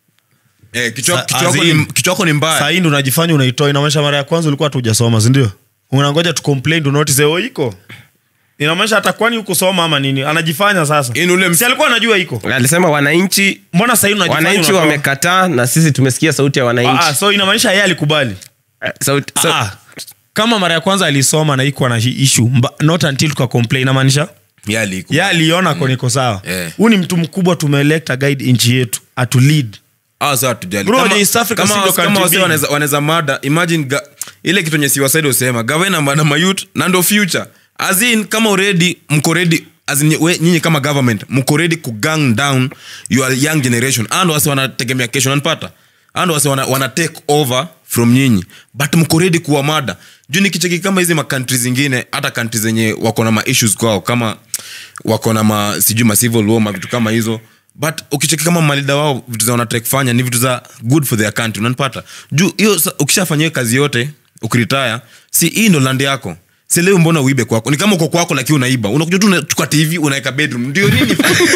[SPEAKER 2] eh, kichwa
[SPEAKER 3] Sa-
[SPEAKER 2] kichwa yako
[SPEAKER 3] as in-
[SPEAKER 2] ni- kichwa yako ni mbaya
[SPEAKER 3] sahii ndo unajifanya unaitoa inamaanisha mara ya kwanza ulikuwa hatu ujasoma sindio unangoja tu complain tu notice oh iko inamaanisha hata kwani hukusoma ama nini anajifanya sasa
[SPEAKER 2] Yaani ule
[SPEAKER 3] si alikuwa anajua iko
[SPEAKER 4] alisema wananchi
[SPEAKER 3] mbona sahii unajifanya
[SPEAKER 4] wananchi
[SPEAKER 3] unatoa?
[SPEAKER 4] wamekataa na sisi tumesikia sauti ya
[SPEAKER 3] Ah, ah,
[SPEAKER 4] wananchi
[SPEAKER 3] so inamaanisha yeye alikubali
[SPEAKER 4] Eh, sauti, sau-
[SPEAKER 3] Ah, kama mara ya kwanza alisoma na ikuwa na hi- issue mba, not until tuka complain inamaanisha
[SPEAKER 2] Yali iko.
[SPEAKER 3] ye aliona ko niko sawa
[SPEAKER 2] Yeah.
[SPEAKER 3] huu ni mtu mkubwa tumeelekta guide nchi yetu atu lead
[SPEAKER 2] Hawa sasa hatujali.
[SPEAKER 3] Bro,
[SPEAKER 2] Kama-
[SPEAKER 3] East Africa
[SPEAKER 2] kama
[SPEAKER 3] si ndo
[SPEAKER 2] wase- kama
[SPEAKER 3] country
[SPEAKER 2] wase
[SPEAKER 3] big.
[SPEAKER 2] wanaweza- wanaweza mada imagine ga, ile kitu enye siwasaidi usema gavana na mayut na ndo future azin kama already mko ready as in, we, nyinyi kama government mko ready ku gang down your young generation and wase wanategemea kesho nanpata and wase wana, wana take over from nyinyi but mko ready kuwa mada juu nikicheki kama hizi makantri zingine hata kantri zenye wako na maissues kwao kama wako na ma sijui ma civil war ma vitu kama hizo but ukicheki kama malida wao vitu za wanataka kufanya ni vitu za good for their country unanipata juu hiyo sa- ukishafanya hiyo kazi yote ukiritaya si hii ndo land yako si leo mbona uibe kwako ni kama uko kwako lakini unaiba unakuja tu unachukua tv unaweka bedroom ndio nini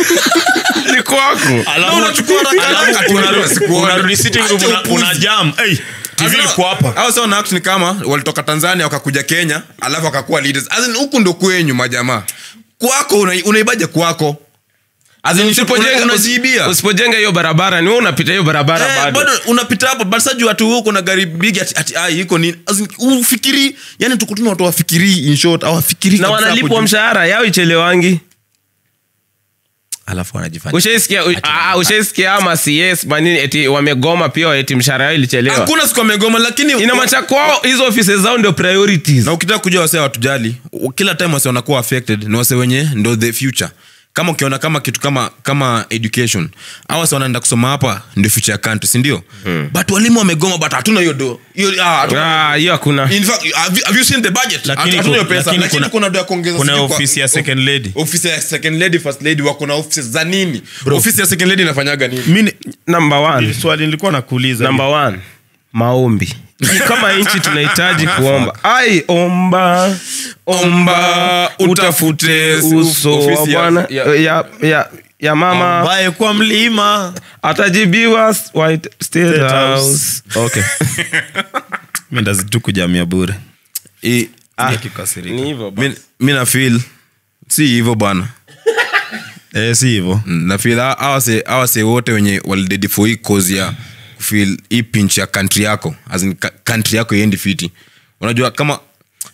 [SPEAKER 4] ni kwako
[SPEAKER 2] Na unachukua haraka haraka tu, unarudi sikuone.
[SPEAKER 3] unarudi sitting room
[SPEAKER 2] Acha
[SPEAKER 3] una,
[SPEAKER 2] upuzi.
[SPEAKER 3] una jam hey, tv
[SPEAKER 2] Hao-
[SPEAKER 3] iko hapa
[SPEAKER 2] hao sasa wana-act ni kama walitoka tanzania wakakuja kenya alafu wakakuwa leaders As in, huku ndo kwenyu majamaa kwako una- unaibaje kwako As in,
[SPEAKER 4] Usipojenga-
[SPEAKER 2] una- unajiibia
[SPEAKER 4] usipojenga hiyo barabara ni wewe unapita hiyo barabara
[SPEAKER 2] Eh,
[SPEAKER 4] bado
[SPEAKER 2] bado unapita hapo but sasa juu ati wewe uko na gari big ati, ati ai iko nini As in, ufikiri yani tuko tuna watu wafikiri in short hawafikiri
[SPEAKER 4] na
[SPEAKER 2] kabisa hapo
[SPEAKER 4] wanalipwa
[SPEAKER 2] juu.
[SPEAKER 4] mshahara yao ichelewangi
[SPEAKER 3] alafu anajifanya
[SPEAKER 4] ushaisikia u- ah, ushaisikia ama cs manini eti wamegoma pia eti mshahara yao ilichelewa
[SPEAKER 2] hakuna siku amegoma lakini
[SPEAKER 4] inamacha kwao hizo ofisi zao ndio priorities
[SPEAKER 2] na ukitaka kujua wase watujali kila time wase wanakuwa affected ni wase wenye ndo the future kama ukiona kama kitu kama kama education au wase wanaenda kusoma hapa ndio future ya country sindio hmm. but walimu wamegoma but hatuna hiyo do hiyo ah, hatuna-
[SPEAKER 4] Ah, hiyo hakuna
[SPEAKER 2] In fact, have you, have you seen the budget?
[SPEAKER 3] Lakini
[SPEAKER 2] Hatuna hiyo
[SPEAKER 3] ku-
[SPEAKER 2] pesa,
[SPEAKER 3] lakini
[SPEAKER 2] lakini
[SPEAKER 3] kuna-
[SPEAKER 2] kuna do ya kuongeza
[SPEAKER 3] kuna
[SPEAKER 2] sijui kwa-
[SPEAKER 3] ofisi ya second lady.
[SPEAKER 2] ofisi ya second lady first lady wako na ofisi za nini ofisi ya second lady inafanyaga nini
[SPEAKER 3] mi ni-
[SPEAKER 4] number one
[SPEAKER 3] swali nilikuwa nakuuliza
[SPEAKER 4] number one maombi kama nchi tunahitaji kuomba ai omba omba utafute uso wa
[SPEAKER 2] ofisi ya-
[SPEAKER 4] bwana
[SPEAKER 2] ya-
[SPEAKER 4] ya, ya, ya mama
[SPEAKER 3] ambaye kwa mlima
[SPEAKER 4] atajibiwa White State
[SPEAKER 3] State
[SPEAKER 4] House.
[SPEAKER 3] House.
[SPEAKER 4] Okay.
[SPEAKER 3] mi ndazitu kujamia bure
[SPEAKER 2] I-
[SPEAKER 4] Ah,
[SPEAKER 3] Kikasirika.
[SPEAKER 4] ni hivyo basi.
[SPEAKER 2] mi- mi na feel si hivyo bana
[SPEAKER 3] eh, si hivyo
[SPEAKER 2] Mm, na feel hawa- hawase hawase wote wenye walidedi for hii cause ya kufeel hii pinch ya country yako as in ka- country yako iendi fiti unajua kama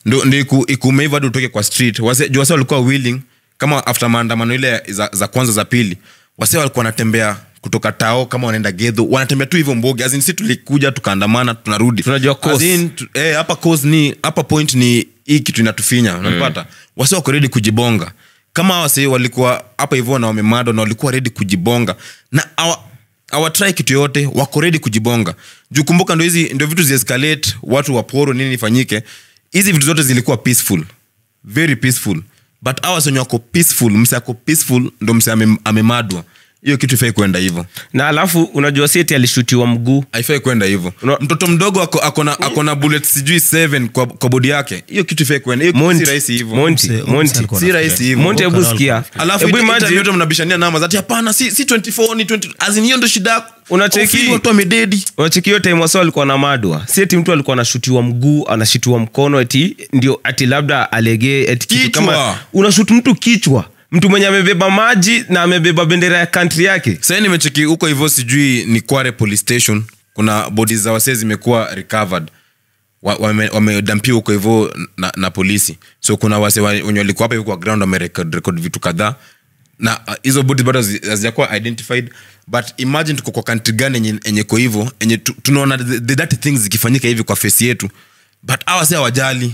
[SPEAKER 2] ndo, ndo iku, ikumeiva hadi utoke kwa street wase juu wase walikuwa willing kama after maandamano ile za, za kwanza za pili wase walikuwa wanatembea kutoka tao kama wanaenda gedho wanatembea tu hivyo mbogi azin si tulikuja tukaandamana tunarudi
[SPEAKER 4] Tunajua cause.
[SPEAKER 2] As in, tu- eh, hapa cause ni hapa point ni hii kitu inatufinya unapata wase wako redi kujibonga kama wase walikuwa hapa hivyo na wamemado na walikuwa redi kujibonga na awa, awatrai kitu yoyote wako redi kujibonga juu kumbuka ndo hizi ndo vitu ziescalate watu waporo nini ifanyike hizi vitu zote zilikuwa peaceful very peaceful but awa wenye wako peaceful mse ako peaceful ndo mse ame- amemadwa hiyo kitu ifai kwenda hivyo
[SPEAKER 4] na alafu unajua sieti alishutiwa mguu
[SPEAKER 2] haifai kwenda hivyo
[SPEAKER 4] Una-
[SPEAKER 2] mtoto mdogo ako, akona, akona bullet sijui 7 kwa, kwa bodi yake hiyo kitu ifai kwenda hiyo kitu
[SPEAKER 4] Monty,
[SPEAKER 2] si rahisi hivyo
[SPEAKER 4] Monty,
[SPEAKER 3] Mse-
[SPEAKER 4] Monty.
[SPEAKER 3] mse alikuwa
[SPEAKER 2] si rahisi hivyo
[SPEAKER 4] Monty, hebu sikia
[SPEAKER 2] alafu
[SPEAKER 4] hebu
[SPEAKER 2] ita- interview
[SPEAKER 4] imagine
[SPEAKER 2] yote mnabishania namba zati hapana si, si 24 ni 20 azin hiyo ndo shida yako.
[SPEAKER 4] Unacheki?
[SPEAKER 2] Ofili watu wamededi
[SPEAKER 4] unacheki hiyo time wasa alikuwa na madwa si eti mtu alikuwa anashutiwa mguu anashutiwa mkono eti ndio ati labda alegee eti kitu
[SPEAKER 2] Kichwa.
[SPEAKER 4] kama unashutu mtu kichwa mtu mwenye amebeba maji na amebeba bendera ya kantri yake
[SPEAKER 2] sahii nimecheki huko hivyo sijui ni kware police station kuna bodi za wasee zimekuwa recovered Wa- wame- wamedampiwa huko hivyo na, na polisi so kuna wase wa- wenye walikuwa hapa hivi kwa ground wamerekod record vitu kadhaa na uh, hizo bodi bado hazi- hazijakuwa identified but imagine tuko kwa country gani yenye- yenye ko hivyo enye tu- tunaona the, the dirty things zikifanyika hivi kwa face yetu but awa si hawajali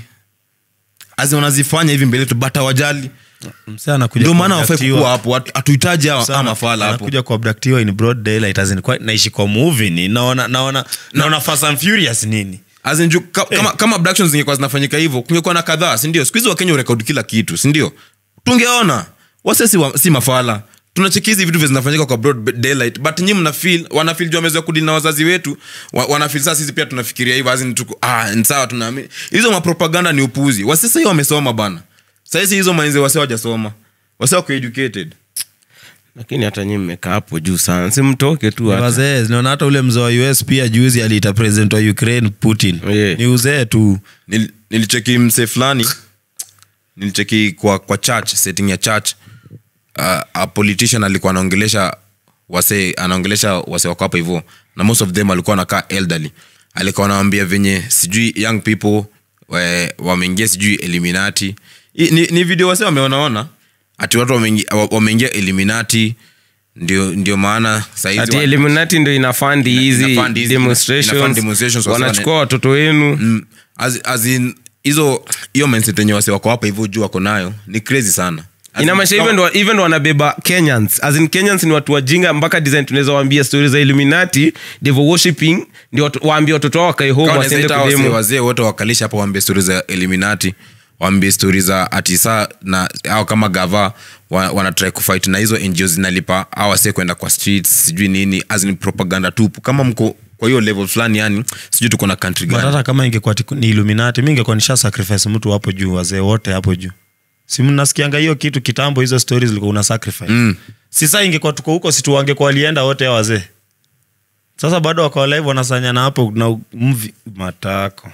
[SPEAKER 2] azi wanazifanya hivi mbele yetu but hawajali
[SPEAKER 3] mse anakuja
[SPEAKER 2] ndio maana wafai
[SPEAKER 3] kuabductiwa.
[SPEAKER 2] kukua hapo hatu- hatuhitaji hawa
[SPEAKER 3] Sana,
[SPEAKER 2] ama mafala hapo
[SPEAKER 3] anakuja kuabductiwa in broad daylight as in kwa, naishi kwa movie ni naona naona naona Fast and Furious nini
[SPEAKER 2] As in, ju- ka, kama, kama abductions zingekuwa zinafanyika hivyo kungekuwa na kadhaa sindio siku hizi wakenya urekodi kila kitu sindio tungeona wase si, wa, si mafala tunacheki hizi vitu vya zinafanyika kwa broad daylight but nyi mnafil wanafil juu wamezoea kudili na wazazi wetu wa, wanafil saa sisi pia tunafikiria hivyo azin tuko ah, ni sawa tunaamini hizo mapropaganda ni upuzi wase sahii wamesoma bana sahisi hizo mainze wase wajasoma wase wako educated
[SPEAKER 4] lakini hata nyi mmekaa hapo juu sana si mtoke tu hata.
[SPEAKER 3] wazee naona hata ule mzee wa us pia juzi aliita president wa ukraine putin
[SPEAKER 4] Yeah.
[SPEAKER 3] ni uzee tu
[SPEAKER 2] Nil, nilicheki mse fulani nilicheki kwa, kwa church setting ya church uh, a politician alikuwa anaongelesha wase anaongelesha wase wako hapa hivyo na most of them alikuwa anakaa elderly alikuwa anawambia venye sijui young people we- wameingia sijui eliminati I, ni, ni video wase wameonaona ati watu wameingia wa- wameingia eliminati ndio, ndio maana saizi
[SPEAKER 4] ati
[SPEAKER 2] wa-
[SPEAKER 4] eliminati ndo inafandi
[SPEAKER 2] Ina-
[SPEAKER 4] hizi
[SPEAKER 2] inafund hizi- inafund
[SPEAKER 4] demonstrations
[SPEAKER 2] demonstrations, wasa
[SPEAKER 4] wanachukua watoto wenu
[SPEAKER 2] Mm, as, as in, hizo hiyo mindset yenye wase wako hapa hivyo juu wako nayo ni crazy sana As in,
[SPEAKER 4] inamaanisha
[SPEAKER 2] kama-
[SPEAKER 4] even ndo- even ndo wanabeba kenyans as in kenyans ni watu wajinga mpaka design tunaweza waambia stori za illuminati devil worshipping ndio watu- waambie watoto wao wakae home
[SPEAKER 2] kama
[SPEAKER 4] wasiende
[SPEAKER 2] wanaweza ita wazee-
[SPEAKER 4] kudemo
[SPEAKER 2] wazee wote wakalisha hapa waambie stori za eliminati waambie stori za atisa na au kama gava wa, wanatrai kufight na hizo ngo zinalipa au wase kwenda kwa streets sijui nini as in propaganda tupu kama mko kwa hiyo level fulani yani sijui tuko na country
[SPEAKER 3] But
[SPEAKER 2] gani
[SPEAKER 3] hata kama ingekuwa tiku- ni illuminati mi ingekuwa nisha sacrifice mtu hapo juu wazee wote hapo juu si mnasikianga hiyo kitu kitambo hizo stories zilikuwa una sacrifice
[SPEAKER 2] Mm.
[SPEAKER 3] si saa ingekuwa tuko huko situ wangekuwa walienda wote hao wazee sasa bado wakawa live wanasanyana hapo na mvi matako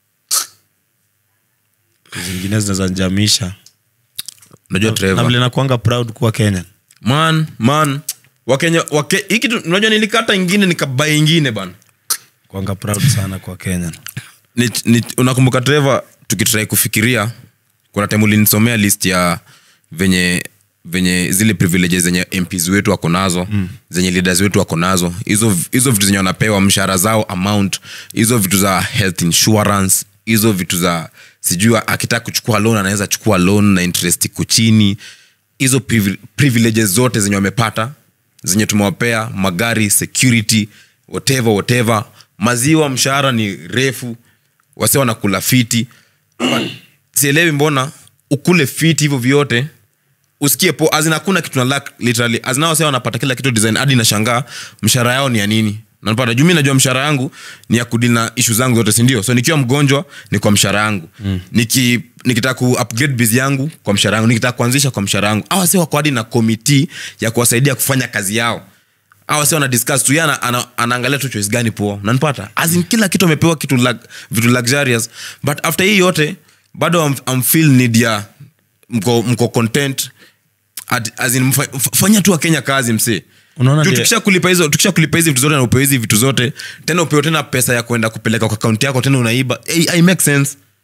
[SPEAKER 3] zingine zinaweza njamisha
[SPEAKER 2] unajua
[SPEAKER 3] na
[SPEAKER 2] Trevor
[SPEAKER 3] vile nakuanga proud kuwa kenya
[SPEAKER 2] man man wakenya wake, hii kitu unajua nilikata ingine nikaba ingine bana
[SPEAKER 3] kuanga proud sana kwa kenya
[SPEAKER 2] ni, ni, unakumbuka treva tukitrai kufikiria kuna time ulinisomea list ya venye venye zile privileges zenye mps wetu wako nazo mm. zenye leaders wetu wako nazo hizo hizo vitu zenye wanapewa mshahara zao amount hizo vitu za health insurance hizo vitu za sijui akitaka kuchukua loan anaweza chukua loan na interest iko chini hizo privi- privileges zote zenye wamepata zenye tumewapea magari security whatever whatever maziwa mshahara ni refu wase wanakula fiti But sielewi mbona ukule fiti hivyo vyote usikie po azin hakuna kitu na lack literally azina wase wanapata kila kitu design hadi nashangaa mshahara yao ni ya nini napata juu mi najua mshahara yangu ni ya kudili na ishu zangu zote sindio so nikiwa mgonjwa ni kwa mshahara yangu mm. Niki, nikitaka ku upgrade bizi yangu kwa mshahara yangu nikitaka kuanzisha kwa mshahara yangu awa si wako hadi na komiti ya kuwasaidia kufanya kazi yao awa si wana discuss tu yeye ana, ana, anaangalia tu choice gani poa nanipata azin kila kitu amepewa kitu lag, vitu luxurious but after hii yote bado am, am feel need ya mko, mko content At, as in, mfa, f- fanya tu wakenya kazi msee
[SPEAKER 3] Unaona
[SPEAKER 2] Juu
[SPEAKER 3] ndio-
[SPEAKER 2] tukisha kulipa hizo tukisha kulipa hizi vitu zote na upewe hizi vitu zote tena upewe tena pesa ya kwenda kupeleka kwa akaunti yako tena unaiba hey, I make sense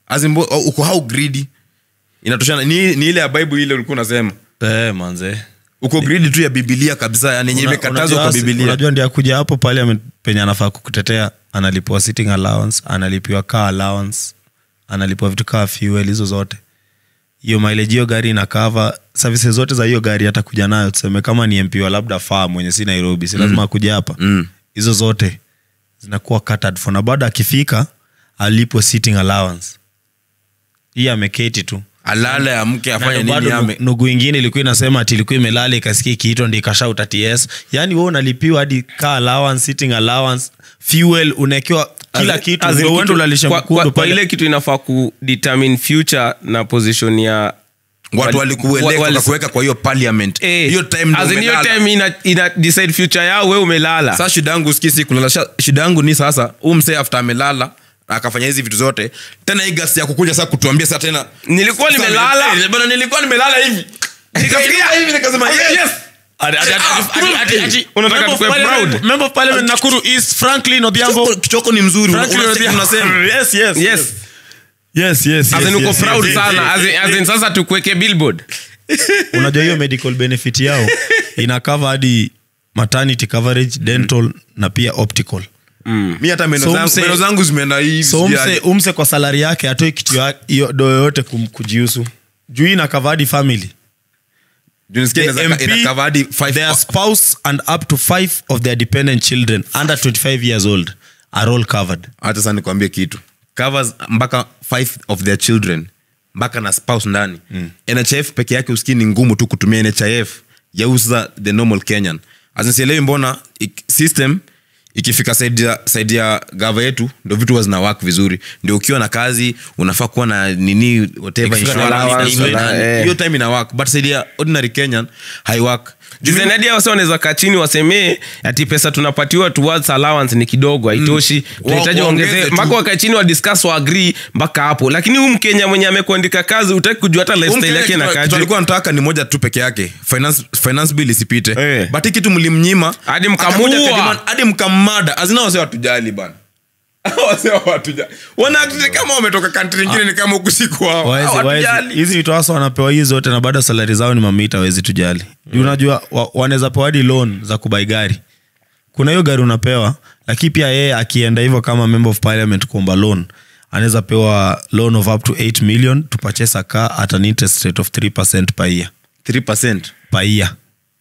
[SPEAKER 2] As in, bo- uko how greedy inatoshana ni, ni ile ya bible ile ulikuwa unasema
[SPEAKER 3] Eh, manze
[SPEAKER 2] uko greedy tu ya bibilia kabisa yani yenye
[SPEAKER 3] Una-
[SPEAKER 2] imekatazwa
[SPEAKER 3] unajua
[SPEAKER 2] kwa
[SPEAKER 3] si-
[SPEAKER 2] bibilia
[SPEAKER 3] unajua ndi akuja hapo parliament penye anafaa kukutetea analipiwa sitting allowance analipiwa car allowance analipiwa vitu kaa fuel hizo zote hiyo mileage hiyo gari ina cover services zote za hiyo gari hata kuja nayo tuseme kama ni mp wa labda faa mwenye si nairobi si lazima akuja hapa
[SPEAKER 2] Mm.
[SPEAKER 3] hizo zote zinakuwa catered for na bado akifika alipwe sitting allowance hii ameketi tu
[SPEAKER 2] alale amke afanye
[SPEAKER 3] Na
[SPEAKER 2] nini
[SPEAKER 3] bado
[SPEAKER 2] ame
[SPEAKER 3] nu- nugu ingine ilikuwa inasema ati ilikuwa imelala ikasikia ikiitwa ndi ikashauta ts yaani we unalipiwa hadi car allowance sitting allowance fuel unaekewa kila
[SPEAKER 4] As-
[SPEAKER 3] kitu
[SPEAKER 4] as in
[SPEAKER 3] ndio uende
[SPEAKER 4] kitu-
[SPEAKER 3] ulalishe
[SPEAKER 4] kwa,
[SPEAKER 3] mkundu
[SPEAKER 4] kwa, kwa
[SPEAKER 3] pale.
[SPEAKER 4] ile kitu inafaa kudetermine future na position ya
[SPEAKER 2] watu
[SPEAKER 4] wali-
[SPEAKER 2] walikueleka
[SPEAKER 4] wali-
[SPEAKER 2] wakakuweka kwa hiyo parliament
[SPEAKER 4] Eh,
[SPEAKER 2] hiyo time ndo
[SPEAKER 4] as in hiyo
[SPEAKER 2] umelala.
[SPEAKER 4] time ina, ina decide future yao we umelala
[SPEAKER 2] sasa shida yangu sikii si kulala Sha- shida yangu ni sasa huu msee after amelala akafanya hizi vitu zote tena hii gasi ya kukuja sasa kutuambia sasa tena
[SPEAKER 4] nilikuwa
[SPEAKER 2] Sasa
[SPEAKER 4] nimelala
[SPEAKER 2] eh, bwana nilikuwa nimelala hivi nikafikiria hivi nikasema yes
[SPEAKER 3] Ati- ati- ati-
[SPEAKER 2] Ah,
[SPEAKER 3] ati- ati- ati-
[SPEAKER 4] Unataka
[SPEAKER 3] Member of
[SPEAKER 4] tukue
[SPEAKER 3] Parliament-
[SPEAKER 4] proud?
[SPEAKER 3] Member of Parliament Nakuru East, Franklin Odhiambo.
[SPEAKER 2] Kichoko- kichoko ni mzuri una-
[SPEAKER 3] Franklin
[SPEAKER 2] unasema-
[SPEAKER 3] Odhiambo.
[SPEAKER 2] unasema
[SPEAKER 3] Yes, yes,
[SPEAKER 4] yes
[SPEAKER 3] yes, yes,
[SPEAKER 4] as
[SPEAKER 3] yes,
[SPEAKER 4] in uko
[SPEAKER 3] yes,
[SPEAKER 4] proud
[SPEAKER 3] yes,
[SPEAKER 4] sana
[SPEAKER 3] yes,
[SPEAKER 4] as in,
[SPEAKER 3] yes,
[SPEAKER 4] as in
[SPEAKER 3] yes.
[SPEAKER 4] sasa tukuweke billboard
[SPEAKER 3] unajua hiyo medical benefit yao ina cover hadi maternity coverage dental na pia optical
[SPEAKER 2] mi hata meno
[SPEAKER 3] So
[SPEAKER 2] zangu-
[SPEAKER 3] mse-
[SPEAKER 2] meno zangu zimeenda hivi
[SPEAKER 3] so
[SPEAKER 2] sijui
[SPEAKER 3] umse,
[SPEAKER 2] aje.
[SPEAKER 3] umse kwa salari yake atoi kitu ya- hiyo do yoyote kum- kujihusu juu hii ina cover hadi family
[SPEAKER 2] Juu nisikia
[SPEAKER 3] The
[SPEAKER 2] inaweza-
[SPEAKER 3] MP,
[SPEAKER 2] ina cover hadi five-
[SPEAKER 3] their spouse and up to five of their dependent children under 25 years old are all covered
[SPEAKER 2] hata sasa nikwambie kitu covers mpaka five of their children mpaka na spouse ndani mm. nhif peke yake usikii ni ngumu tu kutumia nhif yauza the normal kenyan asinsielewi mbona ik, system ikifika side ya, side ya gava yetu ndo vitu huwa zina work vizuri ndio ukiwa na kazi unafaa kuwa na nini whatever
[SPEAKER 4] Ikifika na
[SPEAKER 2] insurance,
[SPEAKER 4] allowance,
[SPEAKER 2] nini,
[SPEAKER 4] na-
[SPEAKER 2] nini.
[SPEAKER 4] eh.
[SPEAKER 2] hiyo time ina work but side ya ordinary kenyan haiwork
[SPEAKER 4] dizenadia wase wanaweza kaa chini wasemee ati pesa tunapatiwa towards allowance ni kidogo haitoshi tunahitaji
[SPEAKER 2] Wa-
[SPEAKER 4] waongeze
[SPEAKER 2] waongeze tu.
[SPEAKER 4] mpaka wakae chini wadiscuss waagree mpaka hapo lakini huu mkenya mwenye amekuandika kazi utaki kujua hata lifestyle yake na kaji
[SPEAKER 2] alikuwa nataka ni moja tu peke yake finance, finance bill isipite
[SPEAKER 4] Eh.
[SPEAKER 2] but hii kitu mlimnyima
[SPEAKER 4] Hadi mkamuua.
[SPEAKER 2] akakuja akademand- hadi mkammada azina wase watujali bana wase watujali wanaakti kama wametoka kantri ingine ni kama huku siku wao
[SPEAKER 3] Waezi- waezi-
[SPEAKER 2] Hawatujali.
[SPEAKER 3] hizi vitu hasa wanapewa hii zote na bado salari zao ni mamita wawezi tujali juu unajua wa, wanaweza pewa hadi loan za kubai gari kuna hiyo gari unapewa lakini pia yeye akienda hivyo kama member of parliament kuomba loan anaweza pewa loan of up to 8 million to purchase a car at an interest rate of 3 per year
[SPEAKER 2] 3%.
[SPEAKER 3] per year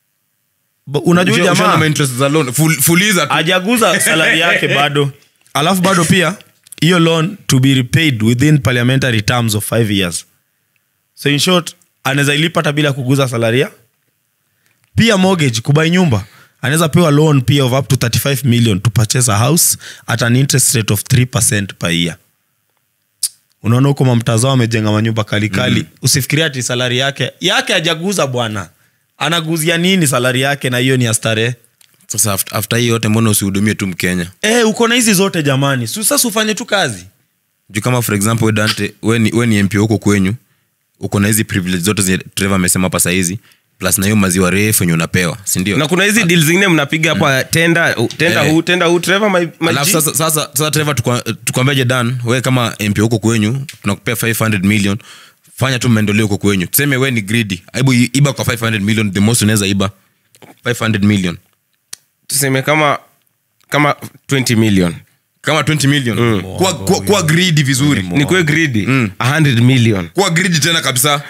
[SPEAKER 3] Ba- unajua huyu
[SPEAKER 2] Usha- ushaona
[SPEAKER 3] jamaa
[SPEAKER 2] ma-interest za loan. Full- fuliza tu.
[SPEAKER 3] ajaguza salari yake bado alafu bado pia hiyo loan to be repaid within parliamentary terms of five years so in short anaweza ilipa hata bila kuguza salaria pia mortgage kubai nyumba anaweza pewa loan pia of up to 35 million to purchase a house at an interest rate of 3 per year unaona huko mamtazao amejenga manyumba kalikali mm. usifikiria ati salari yake yake ajaguza bwana anaguzia nini salari yake na hiyo ni ya starehe
[SPEAKER 2] sasa after- after hii yote mbona usihudumie tu mkenya
[SPEAKER 3] Eh, uko na hizi zote jamani Su- sasa ufanye tu kazi
[SPEAKER 2] juu kama for example we dante we ni, we ni mp huko kwenyu uko na hizi privilege zote zenye trevor amesema hapa sahizi plus na hiyo maziwa refu yenye unapewa sindio
[SPEAKER 4] na kuna hizi deal zingine mnapiga hapa tenda tenda
[SPEAKER 2] Eh.
[SPEAKER 4] huu tenda huu Trevor, my, my
[SPEAKER 2] alafu
[SPEAKER 4] G.
[SPEAKER 2] sasa, sasa, sasa trevor tukwa- tukwambiaje dan we kama mp huko kwenyu tunakupea 500 million fanya tu maendeleo huko kwenyu tuseme we ni gridi aibu iba kwa 500 million the most unaweza iba 500 million
[SPEAKER 4] tuseme kama kama 20 million
[SPEAKER 2] kama 20 million kuwa, kuwa, kuwa gridi vizuri
[SPEAKER 4] nikuwe greedy 100 million
[SPEAKER 2] kuwa gridi tena kabisa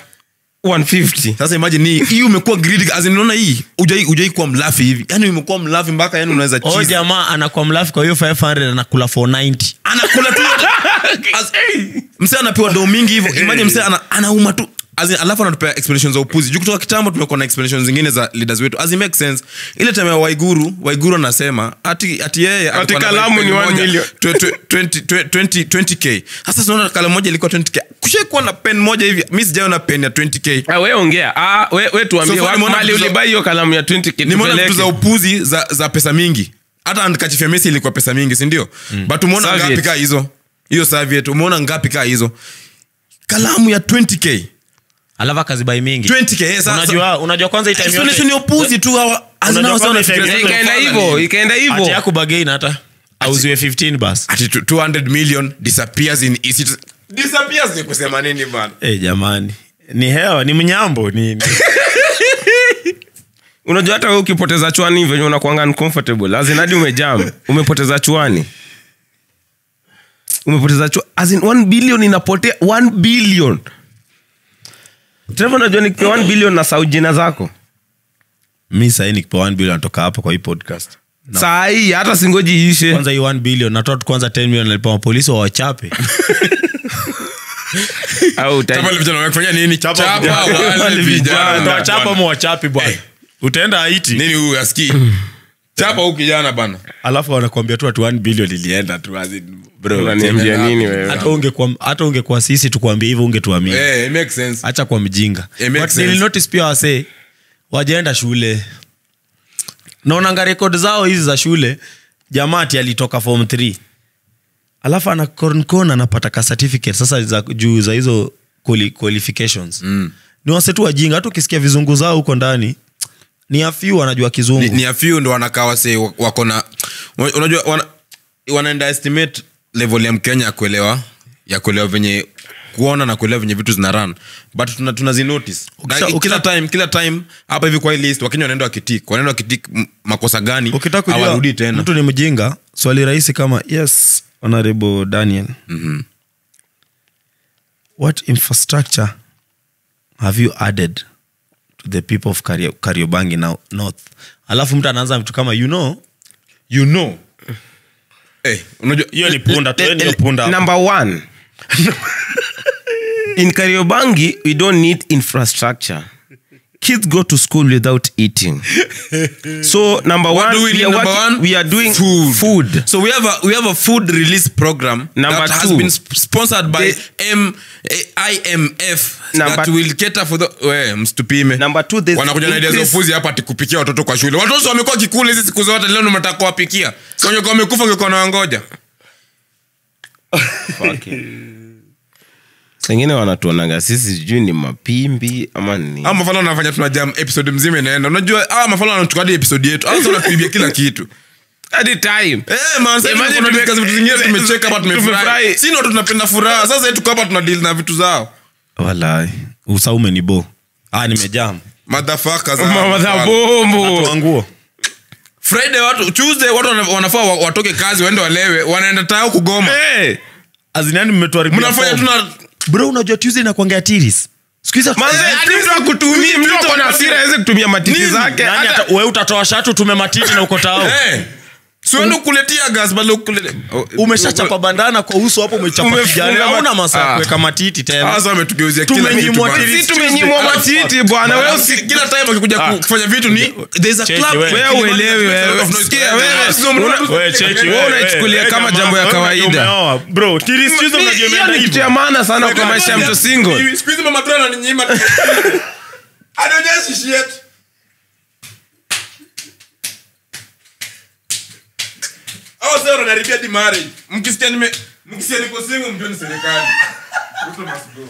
[SPEAKER 4] 150
[SPEAKER 2] sasa imagine hii hii umekuwa gridi as in unaona hii ujai ujai kuwa mlafi hivi yani umekuwa mlafi mpaka yani unaweza
[SPEAKER 3] o
[SPEAKER 2] cheese
[SPEAKER 3] jamaa anakuwa mlafi kwa hiyo 500 anakula 490
[SPEAKER 2] anakula tu As- msee anapewa doo mingi hivyo imagine msee ana, anauma tu As in, alafu anatupea explanations za upuzi juu kutoka kitambo tumekuwa na explanations zingine za leaders wetu as it makes sense ile time ya waiguru waiguru anasema ati ati yeye alikuwa na
[SPEAKER 4] kalamu
[SPEAKER 2] pen
[SPEAKER 4] ni one
[SPEAKER 2] moja,
[SPEAKER 4] million.
[SPEAKER 2] twe- twe- 20 20 20k sasa tunaona kalamu moja ilikuwa 20k kushaikuwa na pen moja hivi mi sijaona pen ya 20k
[SPEAKER 4] Ah, we ongea ah, we, we tuambie
[SPEAKER 2] So far
[SPEAKER 4] wapi
[SPEAKER 2] nimeona
[SPEAKER 4] mali
[SPEAKER 2] vitu za-
[SPEAKER 4] ulibai hiyo kalamu ya 20 kitu
[SPEAKER 2] nimeona vitu
[SPEAKER 4] peleke.
[SPEAKER 2] za upuzi za, za pesa mingi hata kachifia mesi ilikuwa pesa mingi sindio mm. but umeona
[SPEAKER 4] Soviet.
[SPEAKER 2] ngapi kaa hizo hiyo Soviet umeona ngapi kaa hizo kalamu ya 20k
[SPEAKER 3] alafu akazibai mingi
[SPEAKER 2] 20k eh, sasa-
[SPEAKER 3] unajua unajua kwanza hii time
[SPEAKER 2] explanation
[SPEAKER 3] yote-
[SPEAKER 2] ni upuzi tu hawa
[SPEAKER 3] Unajua
[SPEAKER 2] hawa
[SPEAKER 3] kwanza
[SPEAKER 2] wanafikiria
[SPEAKER 3] time
[SPEAKER 4] Eh,
[SPEAKER 2] zile
[SPEAKER 4] ikaenda
[SPEAKER 2] ufala
[SPEAKER 4] hivyo
[SPEAKER 2] ni-
[SPEAKER 4] ikaenda
[SPEAKER 3] ati
[SPEAKER 4] hivyo
[SPEAKER 3] yakubagain hata auziwe 15 bas
[SPEAKER 2] ati tu- 200 million disappears in ECT. disappears ni kusema nini bana
[SPEAKER 3] hey, jamani ni hewa ni mnyambo nini
[SPEAKER 4] unajua hata we ukipoteza chwani venye unakwanga uncomfortable azin hadi umejam umepoteza chwani umepoteza chwa azin 1 billion inapotea 1 billion Trevor, unajua nikipewa 1 billion na sau jina zako
[SPEAKER 3] mi sahii nikipewa 1 billion natoka hapa kwa hii podcast
[SPEAKER 4] saa hii hata singoji iishe
[SPEAKER 3] kwanza hii 1 billion natoa tu kwanza 10 million nalipa mapolisi wawachape
[SPEAKER 4] au uta-
[SPEAKER 2] Chapa wale vijana wamefanya nini chapa
[SPEAKER 3] vijana.
[SPEAKER 2] wale
[SPEAKER 3] Wale
[SPEAKER 2] vijana
[SPEAKER 3] Utawachapa ama wachape bwana utaenda haiti
[SPEAKER 2] nini huyu aski chapa huyu kijana bana
[SPEAKER 3] alafu wanakuambia tu ati 1 billion ilienda tu as in, bro,
[SPEAKER 4] unaniambia nini wewe
[SPEAKER 3] hata ungekuwa hata ungekuwa sisi tukuambia hivyo ungetuamini
[SPEAKER 2] eh it makes sense
[SPEAKER 3] hacha kwa mjinga
[SPEAKER 2] It makes
[SPEAKER 3] But
[SPEAKER 2] sense.
[SPEAKER 3] nilinotice pia wasee wajaenda shule naonanga rekod zao hizi za shule jamati alitoka form 3 alafu ana konkon anapata ka certificate sasa za, juu za hizo quali, qualifications mm. ni wase tu wajinga hata ukisikia vizungu zao huko ndani ni afiu wanajua kizungu
[SPEAKER 2] ni, ni a few ndo wanakaa wase wako na unajua wana, wanaenda estimate level ya mkenya ya kuelewa ya kuelewa venye kuona na kuelewa venye vitu zina run but tuna, tunazinotice
[SPEAKER 3] Ukisha-
[SPEAKER 2] Na
[SPEAKER 3] ukisha-
[SPEAKER 2] kila time kila time hapa hivi kwa hii list wakenya wanaenda wakitik wanaenda wakitik m- makosa gani
[SPEAKER 3] ukitaka kujua
[SPEAKER 2] hawarudi tena
[SPEAKER 3] mtu ni mjinga swali rahisi kama yes honorable daniel
[SPEAKER 2] Mhm.
[SPEAKER 3] what infrastructure have you added to the people of Kario- kariobangi now north alafu mtu anaanza vitu kama you know
[SPEAKER 2] you know Eh, unajua
[SPEAKER 3] hiyo ni punda tueni hiyo punda hapo.
[SPEAKER 4] number one in kariobangi we don't need infrastructure kids go to school without eating so number
[SPEAKER 2] What
[SPEAKER 4] one,
[SPEAKER 2] do we
[SPEAKER 4] we,
[SPEAKER 2] need,
[SPEAKER 4] are
[SPEAKER 2] number
[SPEAKER 4] working-
[SPEAKER 2] one?
[SPEAKER 4] we are doing
[SPEAKER 2] Food.
[SPEAKER 4] food,
[SPEAKER 2] So we have a we have a food release program
[SPEAKER 4] Number
[SPEAKER 2] that has
[SPEAKER 4] two.
[SPEAKER 2] been sp- sponsored by
[SPEAKER 4] The-
[SPEAKER 2] M eh, IMF
[SPEAKER 4] Number-
[SPEAKER 2] that will cater for the we mstupime.
[SPEAKER 4] Number two, there's
[SPEAKER 2] Wanakuja na idea za
[SPEAKER 4] increase-
[SPEAKER 2] ufuzi hapa ati kupikia watoto kwa shule. Watoto wamekuwa kikula hizi siku zote leo mnataka kuwapikia. So wenye kwa wamekufa ungekuwa na wangoja.
[SPEAKER 4] sengine wanatuonaga sisi sijui ni mapimbi ama ni
[SPEAKER 2] Ama mafala wanafanya tuna jam episode mzima inaenda. Unajua ah mafala wanachukua hadi episode yetu. Ah sasa wanatuibia kila kitu.
[SPEAKER 4] Hadi time
[SPEAKER 2] Eh man sasa
[SPEAKER 4] Imagine
[SPEAKER 2] kuna
[SPEAKER 4] tume-
[SPEAKER 2] discuss vitu zingine tumecheka hapa tumefurahi.
[SPEAKER 4] Tumefurahi.
[SPEAKER 2] Sisi ndo tunapenda furaha. Sasa yetu hapa tuna deal na vitu zao.
[SPEAKER 3] walai usaume ni bo ah nimejam
[SPEAKER 2] Motherfuckers. ah,
[SPEAKER 4] mama za
[SPEAKER 2] mafala.
[SPEAKER 4] bombo
[SPEAKER 3] wanguo
[SPEAKER 2] friday watu tuesday watu wana- wanafaa wa- watoke kazi waende walewe wanaenda tao kugoma
[SPEAKER 4] hey.
[SPEAKER 3] azinani mmetuharibia
[SPEAKER 2] mnafanya
[SPEAKER 3] form.
[SPEAKER 2] tuna
[SPEAKER 3] bro unajua tuesday nakwangea tiris siku hizi hatu-
[SPEAKER 4] Manze, hadi mtu akutumii mtu ako na hasira aweze kutumia matiti
[SPEAKER 2] Nini?
[SPEAKER 4] zake
[SPEAKER 3] Nani
[SPEAKER 4] hata-
[SPEAKER 3] ata- we utatoa shatu tume matiti na uko tao
[SPEAKER 2] Eh, siwende kuletia gas bali ukulete Oh,
[SPEAKER 3] umeshachapa bandana kwa uso hapo umechapa
[SPEAKER 4] Umefunga
[SPEAKER 3] kijana
[SPEAKER 4] ma-
[SPEAKER 3] hauna masaa ya
[SPEAKER 2] Ah.
[SPEAKER 3] kuweka matiti tena
[SPEAKER 2] sasa wametugeuzia kila
[SPEAKER 3] Tumenyimwa
[SPEAKER 2] kitu bana.
[SPEAKER 3] tiri-
[SPEAKER 4] Sisi tumenyimwa matiti bwana wewe
[SPEAKER 2] Alafu
[SPEAKER 4] usi-
[SPEAKER 2] kila time akikuja ku- kufanya vitu ni there's a
[SPEAKER 3] Cheki
[SPEAKER 2] club
[SPEAKER 3] wewe.
[SPEAKER 4] wewe uelewi wewe sikia wewe una-
[SPEAKER 3] Wewe cheki,
[SPEAKER 4] wewe
[SPEAKER 3] wewe,
[SPEAKER 4] unaichukulia
[SPEAKER 3] wewe,
[SPEAKER 4] kama
[SPEAKER 3] jamaa,
[SPEAKER 4] jambo ya
[SPEAKER 3] wewe
[SPEAKER 4] kawaida
[SPEAKER 3] umeoa. Bro, tiris tuesday
[SPEAKER 4] Mi-
[SPEAKER 3] unajua
[SPEAKER 4] hiyo
[SPEAKER 3] imeenda
[SPEAKER 4] ni kitu
[SPEAKER 3] hivyo.
[SPEAKER 4] ya maana sana kwa maisha ya mtu single
[SPEAKER 2] Siku hizi mama tu ananinyima Anaonyesha shit. Hao sasa wananiharibia hadi marriage. Mkisikia nime mkisikia niko single mjue ni serikali. Ruto must go.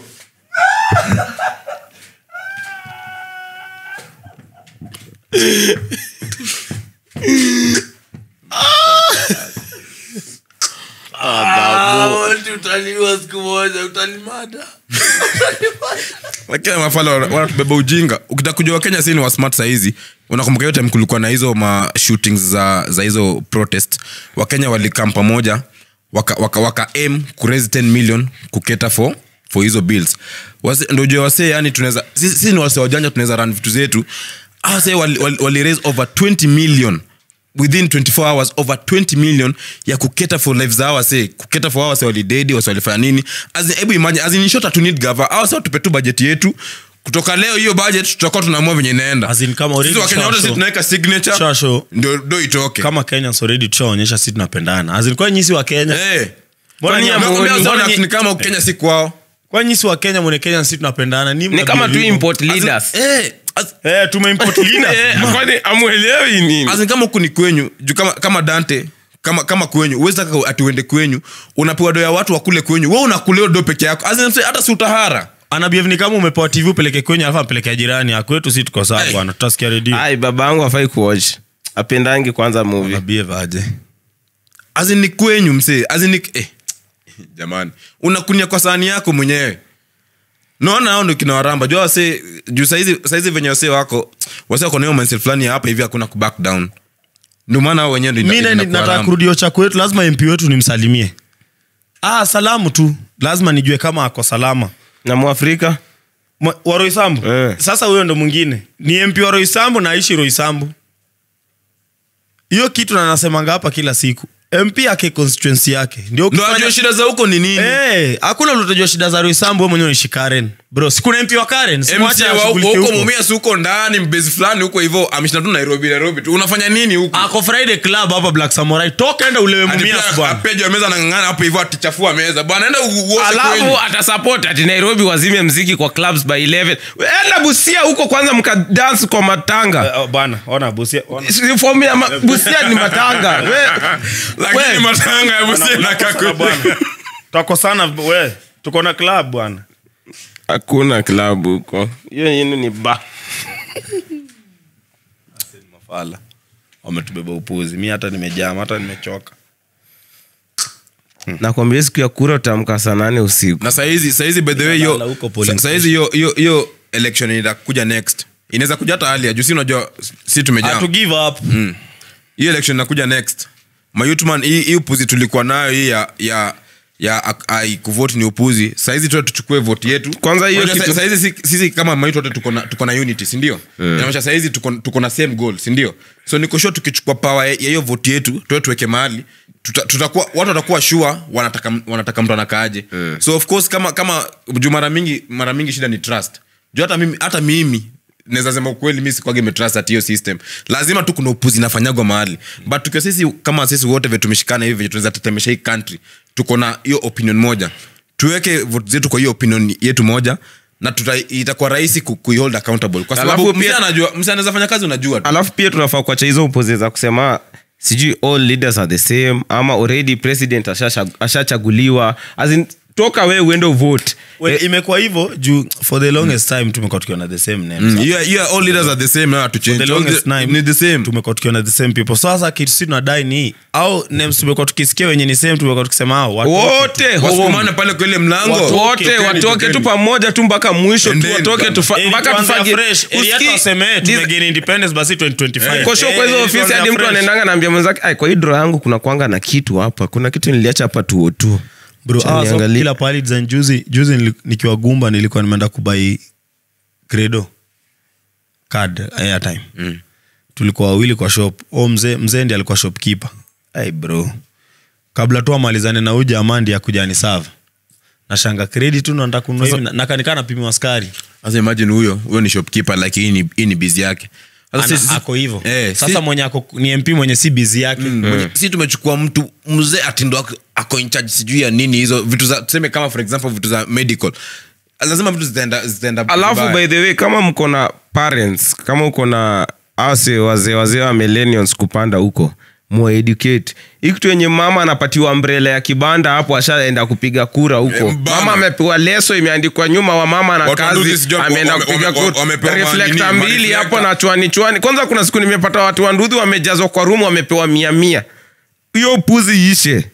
[SPEAKER 2] lakini mafala wana- wanatubeba ujinga ukitaka kujua wakenya si ni wasmart sahizi unakumbuka yote kulikuwa na hizo ma shootings za, za hizo protest wakenya walikam pamoja waka, waka, waka aim kuraise 10 million kuketa for for hizo bills Wase- ndio ujue wasee yani tunaweza sisi sisi ni wase wajanja tunaweza run vitu zetu Hawa wasee wali, wali, wali raise over 20 million within 24 hours over 20 million ya kuketa for lives za wase kuketa for wase walidedi wase walifanya nini As in, hebu imagine as in, in short hatu need gava au sasa tupe tu budget yetu kutoka leo hiyo budget tutakuwa tunaamua venye inaenda
[SPEAKER 3] As in, kama already
[SPEAKER 2] sisi wakenya wote
[SPEAKER 3] shasho-
[SPEAKER 2] sisi tunaweka signature
[SPEAKER 3] shasho
[SPEAKER 2] ndio ndio itoke
[SPEAKER 3] kama kenyans already tushaonyesha si tunapendana azilikuwa nyisi wa kenya
[SPEAKER 2] eh
[SPEAKER 3] Mbona
[SPEAKER 2] Kwani
[SPEAKER 3] nyinyi
[SPEAKER 2] nakwambia
[SPEAKER 3] hamuoni?
[SPEAKER 2] wase
[SPEAKER 3] Mbona
[SPEAKER 2] wana-
[SPEAKER 3] nyi-
[SPEAKER 2] ni kama Kenya si kwao
[SPEAKER 3] kwa nyisi wa kenya mwone kenya si tunapendana ni
[SPEAKER 4] ni kama tu import leaders
[SPEAKER 2] eh as-
[SPEAKER 3] eh, tumeimport leaders.
[SPEAKER 4] Eh, kwani amwelewi nini
[SPEAKER 2] as in kama huku ni kwenyu juu kama, kama dante kama kama kwenyu uwezi taka ati uende kwenyu unapewa do ya watu wakule kwenyu we unakuleo do peke yako As in, mse, hata si utahara
[SPEAKER 3] anabiev ni kama umepewa tv upeleke kwenye alafu apelekea jirani akwetu si tuko sawa
[SPEAKER 2] Hey.
[SPEAKER 3] bwana tutasikia redio
[SPEAKER 4] ai baba yangu afai kuwatch apendangi kwanza movie
[SPEAKER 3] anabiev aje
[SPEAKER 2] As in ni kwenyu msee As in ni, eh. jamani unakunia kwa sahani yako mwenyewe naona hao ndo kina waramba jua wase juu saizi saizi venye wase wako wase wako nayo mindset fulani ya hapa hivi hakuna kuback down ndio maana hao wenyewe ndio
[SPEAKER 5] mi
[SPEAKER 2] ina-
[SPEAKER 5] na-
[SPEAKER 2] inakuwa
[SPEAKER 5] nataka
[SPEAKER 2] ramba.
[SPEAKER 5] kurudio chako wetu lazima mp wetu nimsalimie ah, salamu tu lazima nijue kama ako salama
[SPEAKER 4] na mwafrika
[SPEAKER 5] Mwa- wa roisambu
[SPEAKER 4] Eh.
[SPEAKER 5] sasa huyo ndo mwingine ni mp wa roisambu naishi roisambu hiyo kitu na nasemanga hapa kila siku mp ake constituency yake ndio
[SPEAKER 2] ndo
[SPEAKER 5] ukifanya-
[SPEAKER 2] ajue shida za huko ni nini
[SPEAKER 5] Eh, hakuna ulotajua shida za roisambu we mwenyewe unaishi karen bro sikuna mp wa karen simwache
[SPEAKER 2] MCA wa huko
[SPEAKER 5] ashughulikie
[SPEAKER 2] huko
[SPEAKER 5] huko.
[SPEAKER 2] mumia si huko ndani mbezi fulani huko hivyo ameshinda tu nairobi nairobi tu unafanya nini huko
[SPEAKER 5] ako friday club hapa black samurai toka enda ulewe
[SPEAKER 2] Ati
[SPEAKER 5] mumia
[SPEAKER 2] pia
[SPEAKER 5] bwana
[SPEAKER 2] apeja meza anang'ang'ana hapo hivyo atichafua meza bwana enda u- uoshe
[SPEAKER 4] alafu
[SPEAKER 2] kwenyu.
[SPEAKER 4] atasupport ati nairobi wazime mziki kwa clubs by 11 enda busia huko kwanza mkadance kwa matanga
[SPEAKER 5] Eh, oh, bwana ona busia ona
[SPEAKER 4] Si fomu ya ma- busia ni matanga We-
[SPEAKER 2] lakini
[SPEAKER 4] we-
[SPEAKER 2] matanga ya busia na
[SPEAKER 5] Tunakosana bwana. twakosana we tuko na club bwana
[SPEAKER 4] hakuna klabu huko hiyo yenu ni ba
[SPEAKER 5] mafala wametubeba upuzi mi hata nimejama hata nimechoka
[SPEAKER 4] nakwambia siku ya kura utamka saa nane usiku
[SPEAKER 2] na saizi saizi by the way
[SPEAKER 5] Lala
[SPEAKER 2] yo
[SPEAKER 5] huko polling
[SPEAKER 2] sa- saizi yo yo yo election inakuja next inaweza kuja hata hali ya juu si unajua si tumejaa
[SPEAKER 5] to give up
[SPEAKER 2] hii election inakuja next mayutman hii hii upuzi tulikuwa nayo hii ya ya ya ak- ai kuvote ni upuzi saizi tu tuchukue vote yetu
[SPEAKER 4] Kwanza hiyo
[SPEAKER 2] Unajua
[SPEAKER 4] kitu-
[SPEAKER 2] sa- saizi si- sisi kama maitu wote tuko na tuko na unity si ndio inamaanisha saizi tuko tuko na same goal si ndio so niko sure tukichukua power ya ya hiyo vote yetu tuwe tuweke mahali tuta- tutakuwa watu watakuwa sure wanataka wanataka mtu anakaaje so of course kama kama juu mara mingi mara mingi shida ni trust juu hata mimi hata mimi naweza sema ukweli mi sikwage imetrust at hiyo system lazima tu kuna upuzi inafanyagwa mahali but tukiwa sisi kama sisi wote vye tumeshikana hivi tunaweza tetemesha hii country tuko na hiyo opinion moja tuweke vote zetu kwa hiyo opinion yetu moja na tuta, itakuwa rahisi ku, kuihold accountable kwa sababu
[SPEAKER 4] Alafu
[SPEAKER 2] msi
[SPEAKER 4] pia-
[SPEAKER 2] anajua msi anaweza fanya kazi unajua tu
[SPEAKER 4] alafu pia tunafaa kuacha hizo upozi za kusema sijui all leaders are the same ama already president ashasha- ashachaguliwa As in, toka we uende uvote
[SPEAKER 5] well, imekuwa hivyo juu for the longest time tumekuwa tukiona the same names
[SPEAKER 2] Mm, yeah, yeah, all leaders are the same na to change
[SPEAKER 5] the
[SPEAKER 2] All
[SPEAKER 5] longest
[SPEAKER 2] the-
[SPEAKER 5] time
[SPEAKER 2] ni the same
[SPEAKER 5] tumekuwa tukiona the same people sasa kitu si tunadai ni hii. au names tumekuwa tukisikia wenye ni same tumekuwa tukisema hao watu
[SPEAKER 4] wote
[SPEAKER 2] wasukumane pale kwa ile mlango
[SPEAKER 5] Watu-
[SPEAKER 4] wote
[SPEAKER 5] Tokeni,
[SPEAKER 4] watoke tu
[SPEAKER 2] tokeni.
[SPEAKER 4] pamoja tu mpaka mwisho tu
[SPEAKER 2] Endeni
[SPEAKER 4] watoke
[SPEAKER 2] bwana.
[SPEAKER 4] tufa-
[SPEAKER 5] Eh,
[SPEAKER 4] mpaka
[SPEAKER 5] tuanze
[SPEAKER 4] tufanye
[SPEAKER 5] afresh. Eh, hata
[SPEAKER 4] Usikii-
[SPEAKER 5] waseme, eh,
[SPEAKER 4] Diz-
[SPEAKER 5] tumegain independence basi 2025.
[SPEAKER 4] kosho kwa hizo
[SPEAKER 5] Eh,
[SPEAKER 4] ofisi
[SPEAKER 5] tuanze
[SPEAKER 4] hadi mtu
[SPEAKER 5] afresh.
[SPEAKER 4] anaendanga naambia mwenzake "Ai, kwa hii dro yangu kuna kwanga na kitu hapa kuna kitu niliacha hapa tuo tu
[SPEAKER 5] bro
[SPEAKER 4] Acha
[SPEAKER 5] ah, so
[SPEAKER 4] niangalie.
[SPEAKER 5] kila pahali design juzi juzi nili- nikiwa gumba nilikuwa nimeenda kubai credo card airtime mm. tulikuwa wawili kwa shop o mzee mzee ndi alikuwa shopkeeper hey bro kabla tu amalizane na huyu jamaa ndi akuja ni sava nashanga kredi tu nataka kununua hivi na- nakanikaa napimiwa skari
[SPEAKER 2] sasa imagine huyo huyo ni shopkeeper like hii ni, hii ni busy yake Sasa
[SPEAKER 5] Ana-
[SPEAKER 2] sisi-
[SPEAKER 5] ako hivo
[SPEAKER 2] eh,
[SPEAKER 5] sasa
[SPEAKER 2] si-
[SPEAKER 5] mwenye ako ni mp mwenye si bizi yake
[SPEAKER 2] mwenye- si tumechukua mtu mzee atindo ako- ako in charge sijui ya nini hizo vitu za tuseme kama for example vitu za medical lazima vitu zitaenda zitaenda
[SPEAKER 4] alafu
[SPEAKER 2] vibaya.
[SPEAKER 4] by the way kama mko na parents kama uko na ase wazee wazee wa millennials kupanda huko mueducate hii kitu yenye mama anapatiwa mbrele ya kibanda hapo ashaenda kupiga kura huko
[SPEAKER 2] Eh, mbana.
[SPEAKER 4] mama amepewa leso imeandikwa nyuma wa mama na
[SPEAKER 2] Watu wa Nduthi
[SPEAKER 4] kazi
[SPEAKER 2] sijui wame-
[SPEAKER 4] ameenda
[SPEAKER 2] wame-
[SPEAKER 4] kupiga
[SPEAKER 2] wame-
[SPEAKER 4] kura
[SPEAKER 2] wamepewa
[SPEAKER 4] reflector
[SPEAKER 2] nini,
[SPEAKER 4] mbili hapo
[SPEAKER 2] mareflector.
[SPEAKER 4] na chwani chwani kwanza kuna siku nimepata watu wa ndudhi wamejazwa kwa rumu wamepewa mia mia hiyo puzi ishe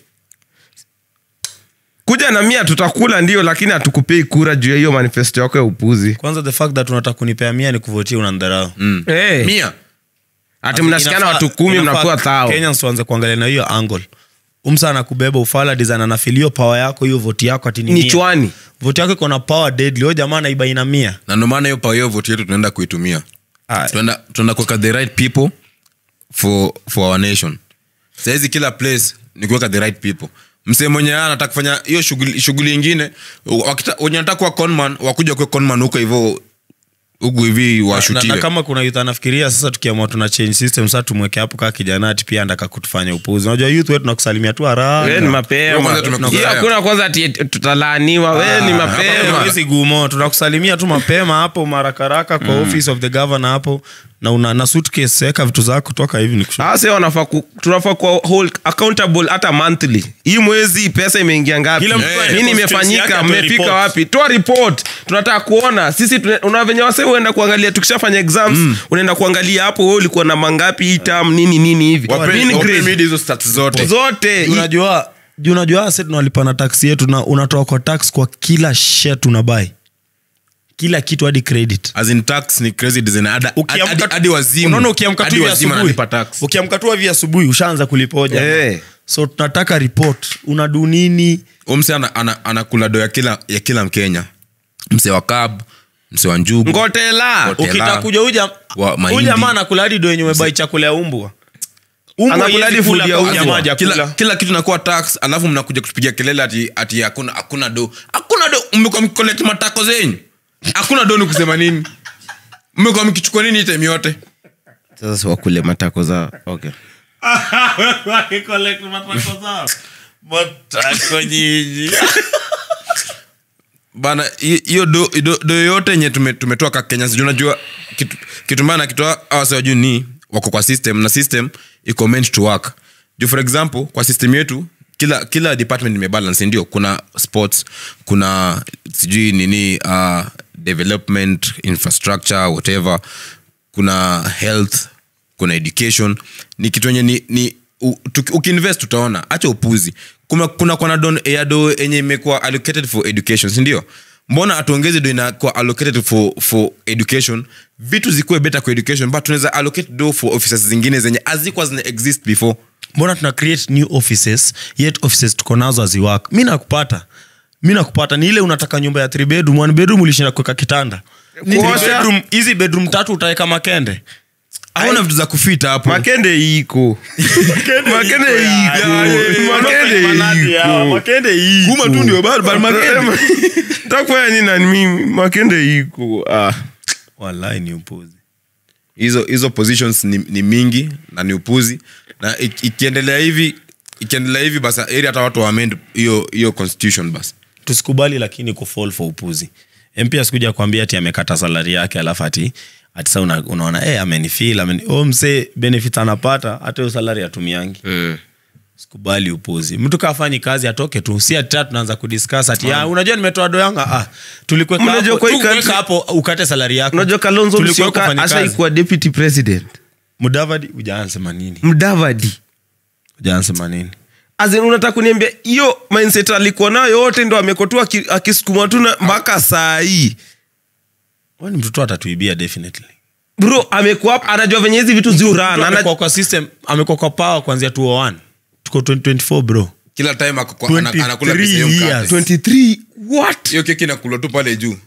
[SPEAKER 4] kuja na mia tutakula ndio lakini hatukupei kura juu ya hiyo manifesto yako ya upuzi
[SPEAKER 5] kwanza the fact that unataka kunipea mia ni kuvotia unandharau
[SPEAKER 2] Mm.
[SPEAKER 4] hey.
[SPEAKER 2] mia
[SPEAKER 4] ati mnashikana
[SPEAKER 5] Inafaa-
[SPEAKER 4] watu kumi
[SPEAKER 5] inafaa
[SPEAKER 4] mnakuwa thao
[SPEAKER 5] Kenyans tuanze kuangalia na hiyo angle umsa anakubeba ufala design anafilio power yako hiyo voti yako ati ni
[SPEAKER 4] ni
[SPEAKER 5] mia.
[SPEAKER 4] chwani
[SPEAKER 5] voti yako iko na power deadly huyo jamaa anaiba ina mia
[SPEAKER 2] na ndio maana hiyo power hiyo vote yetu tunaenda kuitumia tunaenda tunaenda kuweka the right people for for our nation sahizi kila place ni kuweka the right people msee mwenye anataka kufanya hiyo shughuli shughuli ingine wakita- wenye anataka kuwa conman wakuja kuwa conman huko hivyo huku hivi
[SPEAKER 5] na, na
[SPEAKER 2] washutiwe
[SPEAKER 5] kama kuna youth anafikiria sasa tukiamua tuna change system sasa tumweke hapo kaa kijana ati pia andaka kutufanya upuzi unajua youth wetu nakusalimia tu
[SPEAKER 4] we ni
[SPEAKER 5] haraka
[SPEAKER 2] Wewe
[SPEAKER 4] mapema
[SPEAKER 2] kwanza tumekuzoea.
[SPEAKER 4] hiyo hakuna kwanza ati tutalaaniwa we ni mapema
[SPEAKER 5] Hizi gumo tunakusalimia tu mapema hapo marakaraka kwa office of the governor hapo na una na suitcase weka vitu zako toka hivi nikushu
[SPEAKER 4] ase wanafaa ku- tunafaa kuwa hold accountable hata monthly hii mwezi pesa imeingia ngapi
[SPEAKER 5] Kila mtu
[SPEAKER 4] Eh,
[SPEAKER 5] aende
[SPEAKER 4] nini
[SPEAKER 5] constituency yake
[SPEAKER 4] imefanyika
[SPEAKER 5] atoe
[SPEAKER 4] mmefika
[SPEAKER 5] report.
[SPEAKER 4] wapi toa report tunataka kuona sisi tune- una venye wase uenda kuangalia tukishafanya exams unaenda kuangalia hapo we ulikuwa na mangapi hii term nini nini hivi
[SPEAKER 2] Wape-
[SPEAKER 4] nini
[SPEAKER 2] wape
[SPEAKER 4] grade?
[SPEAKER 2] midi hizo stats zote
[SPEAKER 4] zote
[SPEAKER 5] unajua juu unajua ase tunalipana taksi yetu na unatoa kwa tax kwa kila shet unabai kila kitu hadi credit
[SPEAKER 2] as in tax ni crazy design hadi
[SPEAKER 5] Ukiamka
[SPEAKER 2] hadi-
[SPEAKER 5] tu-
[SPEAKER 2] hadi wazimu
[SPEAKER 5] unaona ukiamka tu
[SPEAKER 2] hadi
[SPEAKER 5] hivi
[SPEAKER 2] wazimu
[SPEAKER 5] asubuhi
[SPEAKER 2] analipa tax
[SPEAKER 5] ukiamka tu hivi asubuhi ushaanza kulipoja
[SPEAKER 4] Eh.
[SPEAKER 5] so tunataka report unadu nini
[SPEAKER 2] umse anakula ana, anakula do ya kila ya kila mkenya mse wa kab mse wa njugu
[SPEAKER 4] ngotela
[SPEAKER 2] Ngote- Tela.
[SPEAKER 5] ukitakuja uja
[SPEAKER 2] Wa mahindi.
[SPEAKER 5] huyu jamaa anakula hadi do yenye umebai chakula ya umbwa Umbwa
[SPEAKER 4] Anakula
[SPEAKER 5] haiwezi
[SPEAKER 4] hadi
[SPEAKER 5] kula
[SPEAKER 4] food ya
[SPEAKER 5] kama
[SPEAKER 4] umbwa.
[SPEAKER 5] jamaa hajakula.
[SPEAKER 2] kila, kila kitu nakuwa tax alafu mnakuja kutupigia kelele ati ati hakuna hakuna do hakuna do mmekuwa mkikolect matako zenyu hakuna do ni kusema nini mmekuwa mkichukua nini hii time yote
[SPEAKER 4] sasa si wakule matako za okay.
[SPEAKER 2] bana hi- hiyo do, do, do yoyote yenye tume, tumetoa ka kenya sijui unajua kitu, kitu mbaya nakitoa awasa juu ni wako kwa system na system iko meant to work juu for example kwa system yetu kila kila department imebalance ndio kuna sports kuna sijui nini uh, development infrastructure whatever kuna health kuna education ni kitu enye ni, ni u- tuki- ukiinvest utaona hacha upuzi kuna, kuna kwana don ya do enye imekuwa allocated for education sindio mbona atuongezi do inakuwa allocated for, for education vitu zikuwe better kwa education but tunaweza allocate do for offices zingine zenye azikuwa zina exist before
[SPEAKER 5] mbona tuna create new offices yet offices tuko nazo aziwak mi nakupata mi nakupata ni ile unataka nyumba ya three bedroom one bedroom ulishinda kuweka kitanda Three
[SPEAKER 4] Kuosha.
[SPEAKER 5] bedroom- hizi bedroom tatu utaweka makende
[SPEAKER 2] aona vitu za kufita hapo
[SPEAKER 4] makende iko makende iko makende iko
[SPEAKER 5] makende
[SPEAKER 2] kuma tu ndio bado bado makende.
[SPEAKER 4] takufanya nini na mimi makende iko ah.
[SPEAKER 5] walai ni upuzi
[SPEAKER 2] hizo hizo positions ni, ni mingi na ni upuzi na ik- ikiendelea hivi ikiendelea hivi basi eri hata watu waamend hiyo hiyo constitution basi
[SPEAKER 5] tusikubali lakini kufall for upuzi mp asikuja kuambia ati amekata salari yake alafu ati ati sa una, unaona hey, amenifil ameni, oh, msee benefit anapata hata hiyo salari atumiangi
[SPEAKER 4] mm.
[SPEAKER 5] sikubali upuzi mtu kafanyi kazi atoke tu si ati tena tunaanza kudiscuss ati ah, unajua nimetoa do yanga ah, tulikuweka
[SPEAKER 4] Unajua
[SPEAKER 5] hapo,
[SPEAKER 4] kwa hii
[SPEAKER 5] tukuweka
[SPEAKER 4] country-
[SPEAKER 5] hapo ukate salari yako
[SPEAKER 4] unajua kalonzo
[SPEAKER 5] Tulikuweka
[SPEAKER 4] Musyoka
[SPEAKER 5] kufanya kazi.
[SPEAKER 4] ashaikuwa deputy president
[SPEAKER 5] mudavadi ujaansema nini
[SPEAKER 4] mdavadi
[SPEAKER 5] ujaansema nini
[SPEAKER 4] Azin, unataka kuniambia hiyo mindset alikuwa nayo yote ndo amekotua aki- akisukuma tu na- mpaka saa hii
[SPEAKER 5] wani mtoto atatuibia definitely
[SPEAKER 4] bro amekuwa hapa, anajua venye hizi vitu ziurana
[SPEAKER 5] amekuwa kwa system amekuwa kwa power kuanzia 201 tuko 2024 bro
[SPEAKER 2] kila time ako kwa- ana-
[SPEAKER 5] 23
[SPEAKER 2] anakula pesa hiyo
[SPEAKER 5] years.
[SPEAKER 2] mkate
[SPEAKER 4] 23 what
[SPEAKER 2] hiyo keki inakulwa tu pale juu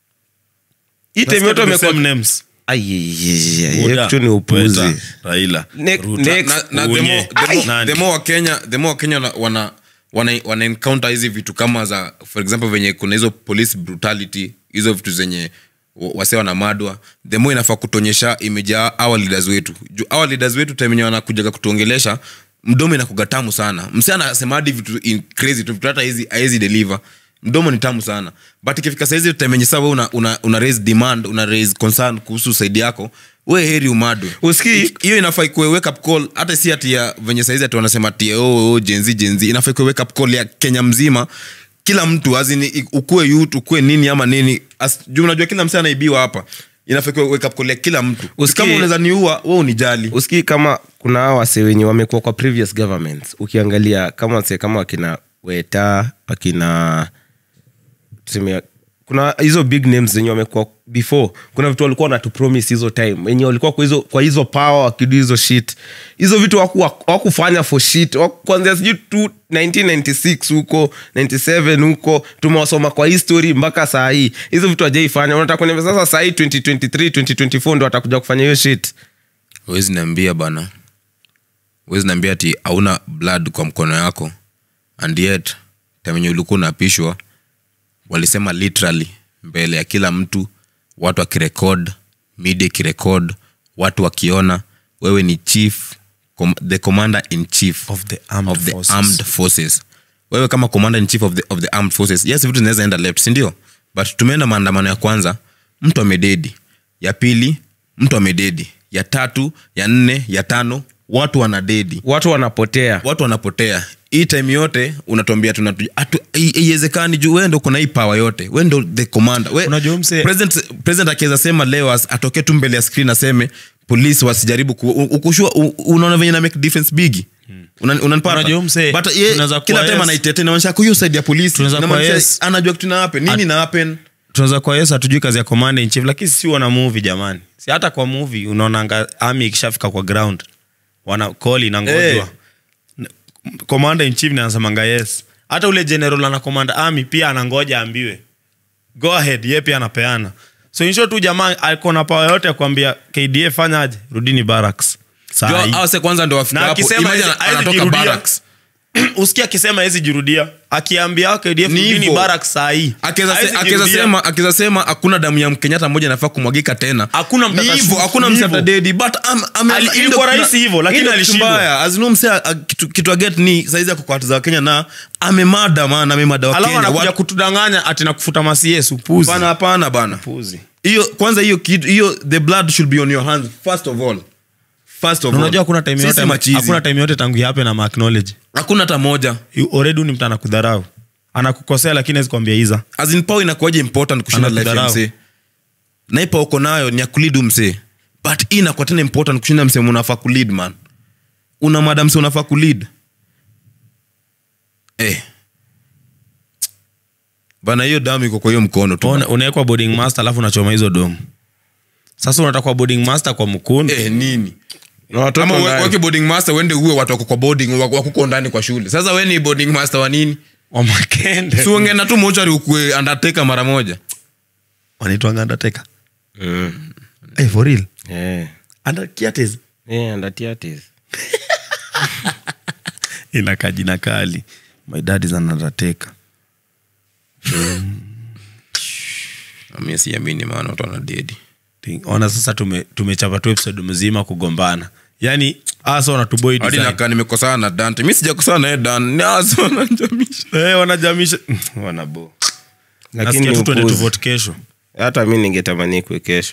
[SPEAKER 4] hii time yote amekuwa
[SPEAKER 5] Same names
[SPEAKER 4] Ai, ai, ai, ai,
[SPEAKER 5] Buddha,
[SPEAKER 4] hiyo kitu ni upuzi
[SPEAKER 5] Weta, raila
[SPEAKER 4] Ne-
[SPEAKER 5] Ruto.
[SPEAKER 4] next.
[SPEAKER 2] na, na the
[SPEAKER 5] Unye.
[SPEAKER 2] more, the
[SPEAKER 5] Ai.
[SPEAKER 2] more,
[SPEAKER 5] Nani?
[SPEAKER 2] the more wakenya the more wakenya wana, wana, wana, wana encounter hizi vitu kama za for example venye kuna hizo police brutality hizo vitu zenye wa- wase wanamadwa the more inafaa kutonyesha imejaa our leaders wetu juu our leaders wetu time yenye wanakujaga kutuongelesha mdomo inakuga tamu sana mse anasema hadi vitu in crazy tu vitu hata hizi haezi deliver mdomo ni tamu sana but ikifika saizi time yenye saa we una, una, una raise demand una raise concern kuhusu saidi yako we heri umadwe
[SPEAKER 4] Usikii?
[SPEAKER 2] hiyo inafaa ikuwe wake up call hata si ati ya venye saizi ati wanasema ati oh, oh, jenzi jenzi inafaa ikuwe wake up call ya kenya mzima kila mtu azini ukuwe youth ukuwe nini ama nini As, juu unajua kila msee anaibiwa hapa inafaa ikuwe wake up call ya kila mtu
[SPEAKER 4] Usikii?
[SPEAKER 2] kama unaweza niua we unijali
[SPEAKER 4] usikii kama kuna hawa wase wenye wamekuwa kwa previous governments ukiangalia kama wase kama wakina weta wakina tuseme kuna hizo big names zenye wamekuwa before kuna vitu walikuwa wanatupromise hizo time wenye walikuwa kwa hizo, kwa hizo power wakidu hizo shit hizo vitu waku- wakufanya for shit Waku- kuanzia sijui tu 1996 huko 97 huko tumewasoma kwa history mpaka saa hii hizo vitu wajaifanya unataka kuniambia sasa saa hii 2023 2024 ndo watakuja kufanya hiyo shit
[SPEAKER 2] wezi niambia bana wezi niambia ati hauna blood kwa mkono yako and yet tamenye ulikuwa unaapishwa walisema literally mbele ya kila mtu watu wakirekod media ikirekod watu wakiona wewe ni chief com, the commander in chief
[SPEAKER 5] Of the armed
[SPEAKER 2] of the
[SPEAKER 5] forces.
[SPEAKER 2] armed forces wewe kama commander in chief of the, of the armed forces yes vitu zinaweza enda left sindio but tumeenda maandamano ya kwanza mtu amededi ya pili mtu amededi ya tatu ya nne ya tano watu wanadedi
[SPEAKER 4] watu wanapotea
[SPEAKER 2] watu wanapotea hii time yote unatuambia tunatu- atu- hai- haiwezekani juu wendo kuna hii power yote we ndo the commander we,
[SPEAKER 5] Unajua mse-
[SPEAKER 2] president, president akiweza sema leo as- atokee tu mbele ya screen aseme polisi wasijaribu ku, u- ukushua u- unaona venye na make difference bigi Una- unanipata?
[SPEAKER 3] Unajua msee,
[SPEAKER 2] But ye-
[SPEAKER 3] tunaweza
[SPEAKER 2] kila
[SPEAKER 3] kuwa
[SPEAKER 2] time
[SPEAKER 3] yes.
[SPEAKER 2] anaitetea inamaanisha ako hiyo side ya polisi
[SPEAKER 3] Tunaweza kuwa
[SPEAKER 2] Inamaanisha
[SPEAKER 3] yes.
[SPEAKER 2] anajua kitu na happen nini
[SPEAKER 3] At-
[SPEAKER 2] na happen
[SPEAKER 3] tunaweza kuwa yes hatujui kazi ya commander in chief lakini si wana movie jamani si hata kwa movie unaonanga army ikishafika kwa ground wana call inangojwa
[SPEAKER 2] Eh.
[SPEAKER 3] N- commander in chief nasemanga yes hata ule general ana command army pia anangoja ambiwe go ahead ye pia anapeana so insho tu jamaa alikuwa na power yote ya kuambia kdf fanyaje rudini barracks Saa
[SPEAKER 2] Jua,
[SPEAKER 3] hii.
[SPEAKER 2] hao se kwanza ndo wafika
[SPEAKER 3] na
[SPEAKER 2] hapo
[SPEAKER 3] akisema
[SPEAKER 2] Imagine
[SPEAKER 3] haezi- haezi
[SPEAKER 2] anatoka
[SPEAKER 3] jirudia.
[SPEAKER 2] barracks
[SPEAKER 3] usikia akisema hezi jirudia akiambia KDF
[SPEAKER 2] Ni
[SPEAKER 3] rudini
[SPEAKER 2] hivyo.
[SPEAKER 3] barracks saa hii
[SPEAKER 2] Akiweza se-
[SPEAKER 3] Haezi
[SPEAKER 2] akiweza
[SPEAKER 3] jirudia.
[SPEAKER 2] sema akiweza sema hakuna damu ya mkenyatta moja inafaa kumwagika tena
[SPEAKER 3] Hakuna mtata
[SPEAKER 2] Ni hivyo
[SPEAKER 3] shoot,
[SPEAKER 2] hakuna
[SPEAKER 3] ni
[SPEAKER 2] mse
[SPEAKER 3] hivyo.
[SPEAKER 2] atadedi but am- ame-
[SPEAKER 3] Ali-
[SPEAKER 2] hii
[SPEAKER 3] ilikuwa
[SPEAKER 2] ndo-
[SPEAKER 3] rahisi hivyo, lakini
[SPEAKER 2] hii ndo kitu
[SPEAKER 3] alishindwa.
[SPEAKER 2] mbaya. As no mse a- kitu kitu aget ni saizi ako kwa hati za kenya na amemada man amemada wa
[SPEAKER 3] alafu
[SPEAKER 2] kenya
[SPEAKER 3] anakuja
[SPEAKER 2] Watu-
[SPEAKER 3] kutudanganya ati na kufuta masies upuzi
[SPEAKER 2] hapana hapana bana
[SPEAKER 3] Upuzi.
[SPEAKER 2] hiyo kwanza hiyo kitu hiyo the blood should be on your hands first of all first of
[SPEAKER 3] Na
[SPEAKER 2] all
[SPEAKER 3] unajua hakuna time
[SPEAKER 2] Sisi
[SPEAKER 3] yote
[SPEAKER 2] machizi.
[SPEAKER 3] hakuna time yote tangu yape na acknowledge
[SPEAKER 2] hakuna hata moja
[SPEAKER 3] already ni mtu anakudharau anakukosea lakini hawezi kuambia iza
[SPEAKER 2] as in power inakuwaje important kushinda life ya
[SPEAKER 3] Anakudharau.
[SPEAKER 2] msee na hii power uko nayo ni ya kulead msee but hii inakuwa tena important kushinda msee unafaa kulead man una mada msee unafaa kulead eh bana hiyo damu iko kwa hiyo mkono tu
[SPEAKER 3] Una- unawekwa boarding master alafu unachoma hizo domu sasa unatakuwa boarding master kwa mkundu
[SPEAKER 2] eh nini
[SPEAKER 4] Na watoto
[SPEAKER 2] ama
[SPEAKER 4] ndani.
[SPEAKER 2] weke boarding master uende uwe watu wako kwa boarding wako wakuko ndani kwa shule sasa we ni boarding master wa nini
[SPEAKER 3] wa makende
[SPEAKER 2] si uongena tu mochari ukue undertaker mara moja
[SPEAKER 3] wanaitwanga undertaker
[SPEAKER 4] Mm.
[SPEAKER 3] hey, for real
[SPEAKER 4] Eh.
[SPEAKER 3] under kiates
[SPEAKER 4] Eh, andatiatis.
[SPEAKER 3] inakaa jina kali my dad is an undertaker
[SPEAKER 2] mi siamini maana watu wanadedi
[SPEAKER 3] Ting- ona sasa tume- tumechapa tu episode mzima kugombana yani asa wanatuboi
[SPEAKER 2] hadi
[SPEAKER 3] design.
[SPEAKER 2] nakaa nimekosana na dante mi sijakosana naye dan naso wanajamisha
[SPEAKER 3] Eh, wanajamisha wanabo
[SPEAKER 4] Lakini
[SPEAKER 3] nasikia tu twende
[SPEAKER 4] upuzi.
[SPEAKER 3] tuvote kesho
[SPEAKER 4] hata mi ningetamani kwe kesho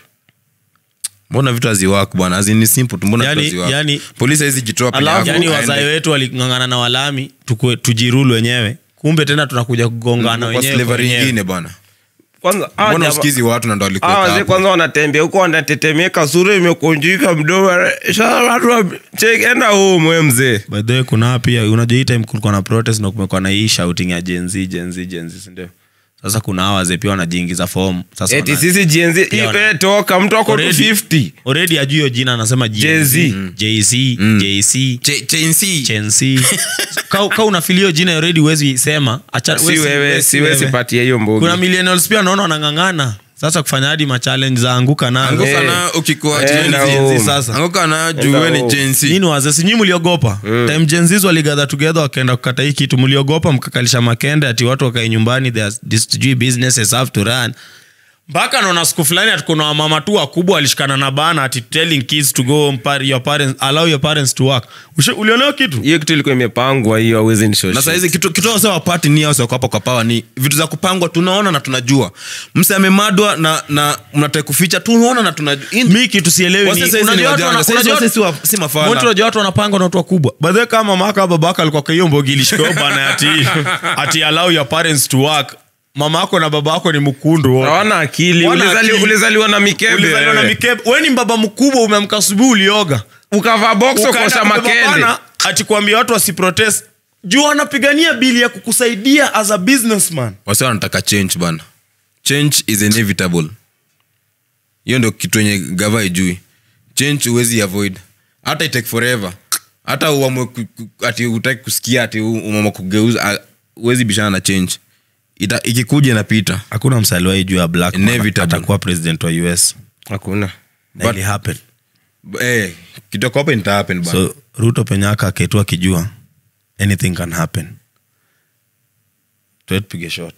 [SPEAKER 2] mbona vitu haziwak bwana azini simple tu mbona
[SPEAKER 3] Yani-
[SPEAKER 2] vitu haziwak
[SPEAKER 3] yani-
[SPEAKER 2] polisi haizi jitoa penye
[SPEAKER 3] alafu
[SPEAKER 2] hapo,
[SPEAKER 3] yani
[SPEAKER 2] aende.
[SPEAKER 3] wazae wetu walingangana na walami tukue- tujirulu wenyewe kumbe tena tunakuja kugongana
[SPEAKER 2] kwa
[SPEAKER 3] wenyewe kwa
[SPEAKER 2] slavery
[SPEAKER 3] wenyewe.
[SPEAKER 2] ingine bwana
[SPEAKER 4] kwanza hawa
[SPEAKER 2] mbona
[SPEAKER 4] jama-
[SPEAKER 2] usikizi watu na ndo
[SPEAKER 4] hawa
[SPEAKER 2] walikuwa
[SPEAKER 4] wazee
[SPEAKER 2] hapo
[SPEAKER 4] kwanza wanatembea huko wanatetemeka sura imekunjika mdomo Sasa watu wa- check, enda home we mzee
[SPEAKER 3] by the way kuna pia unajua hii time kulikuwa na protest na kumekuwa na hii shouting ya jenzi jenzi jenzi sindio sasa kuna hawa wazee pia wanajiingiza form sasa
[SPEAKER 4] eti
[SPEAKER 3] wana-
[SPEAKER 4] sisi jenzi
[SPEAKER 3] Pia wana-
[SPEAKER 4] toka mtu ako tu
[SPEAKER 3] Already-
[SPEAKER 4] 50
[SPEAKER 3] already ajui hiyo jina anasema
[SPEAKER 4] Jay-Z.
[SPEAKER 3] jz jc
[SPEAKER 2] Ch- chensi
[SPEAKER 3] chensi ka, ka unafilio jina already huwezi sema acha
[SPEAKER 4] si
[SPEAKER 3] wezi-
[SPEAKER 4] wewe
[SPEAKER 3] wezi-
[SPEAKER 4] siwezi
[SPEAKER 3] wewe.
[SPEAKER 4] patia hiyo
[SPEAKER 3] kuna
[SPEAKER 4] mbogi
[SPEAKER 3] millennials pia naona wanang'ang'ana sasa kufanya hadi machallenge za anguka nayo
[SPEAKER 2] anguka
[SPEAKER 4] Eh.
[SPEAKER 2] na ukikuwa
[SPEAKER 4] Enda
[SPEAKER 2] chenzi
[SPEAKER 4] home.
[SPEAKER 3] sasa
[SPEAKER 2] anguka na
[SPEAKER 4] Enda
[SPEAKER 2] juwe ni
[SPEAKER 4] home.
[SPEAKER 2] chensi
[SPEAKER 3] nini wazee sinyi mliogopa time jenzis waligather together wakaenda kukata hii kitu mliogopa mkakalisha makende ati watu wakae nyumbani there are- this sijui businesses have to run mpaka naona siku fulani atukuna wamama tu wakubwa walishikana na bana ati telling kids to go mpar- your parents, allow your parents to work Ushe- ulionewa kitu
[SPEAKER 4] hiyo kitu ilikuwa imepangwa hiyo awezi
[SPEAKER 2] na sahizi kitu kitu wase wapati ni wase wako hapa kwa pawa ni vitu za kupangwa tunaona na tunajua mse amemadwa na na mnataka kuficha tunaona na tunajua In-
[SPEAKER 3] mi kitu sielewi
[SPEAKER 2] Wase
[SPEAKER 3] ni-
[SPEAKER 2] saizi ni
[SPEAKER 3] unajua watu
[SPEAKER 2] wajanja,
[SPEAKER 3] wana-
[SPEAKER 2] saizi
[SPEAKER 3] unajua
[SPEAKER 2] wase
[SPEAKER 3] watu-
[SPEAKER 2] si wa- si mafala.
[SPEAKER 3] Moto unajua watu wanapanga na watu wakubwa badhe kama maka babaka alikuwa kwa hiyo mbogi ilishikao bana ati ati allow your parents to work mama yako na baba yako ni mkundu wote.
[SPEAKER 4] hawana akili
[SPEAKER 3] Wana
[SPEAKER 4] Ulizali-
[SPEAKER 3] akili.
[SPEAKER 4] ulizaliwa na mikebe
[SPEAKER 3] ulizaliwa na
[SPEAKER 4] wewe.
[SPEAKER 3] mikebe we ni mbaba mkubwa umeamka asubuhi ulioga
[SPEAKER 4] ukavaa box
[SPEAKER 3] Ukaenda
[SPEAKER 4] ukosha
[SPEAKER 3] kubeba
[SPEAKER 4] makende
[SPEAKER 3] pana, ati kuambia watu wasiprotest juu wanapigania bili ya kukusaidia as a businessman
[SPEAKER 2] wase wanataka change bana change is inevitable hiyo ndo kitu enye gava ijui change huwezi avoid hata itake forever hata uamue ku- ku- ati utaki kusikia ati u- umeamua kugeuza ah, huwezi bishana na change Ita, ikikuja inapita
[SPEAKER 3] hakuna msaliwai juu ya black man
[SPEAKER 2] Inevitable.
[SPEAKER 3] atakuwa president wa us
[SPEAKER 4] hakuna
[SPEAKER 3] na
[SPEAKER 2] But-
[SPEAKER 3] ili happen
[SPEAKER 2] eh, kitoko hapo ita happen bana
[SPEAKER 3] so ruto penyaka aketu akijua anything can happen tuetupige shot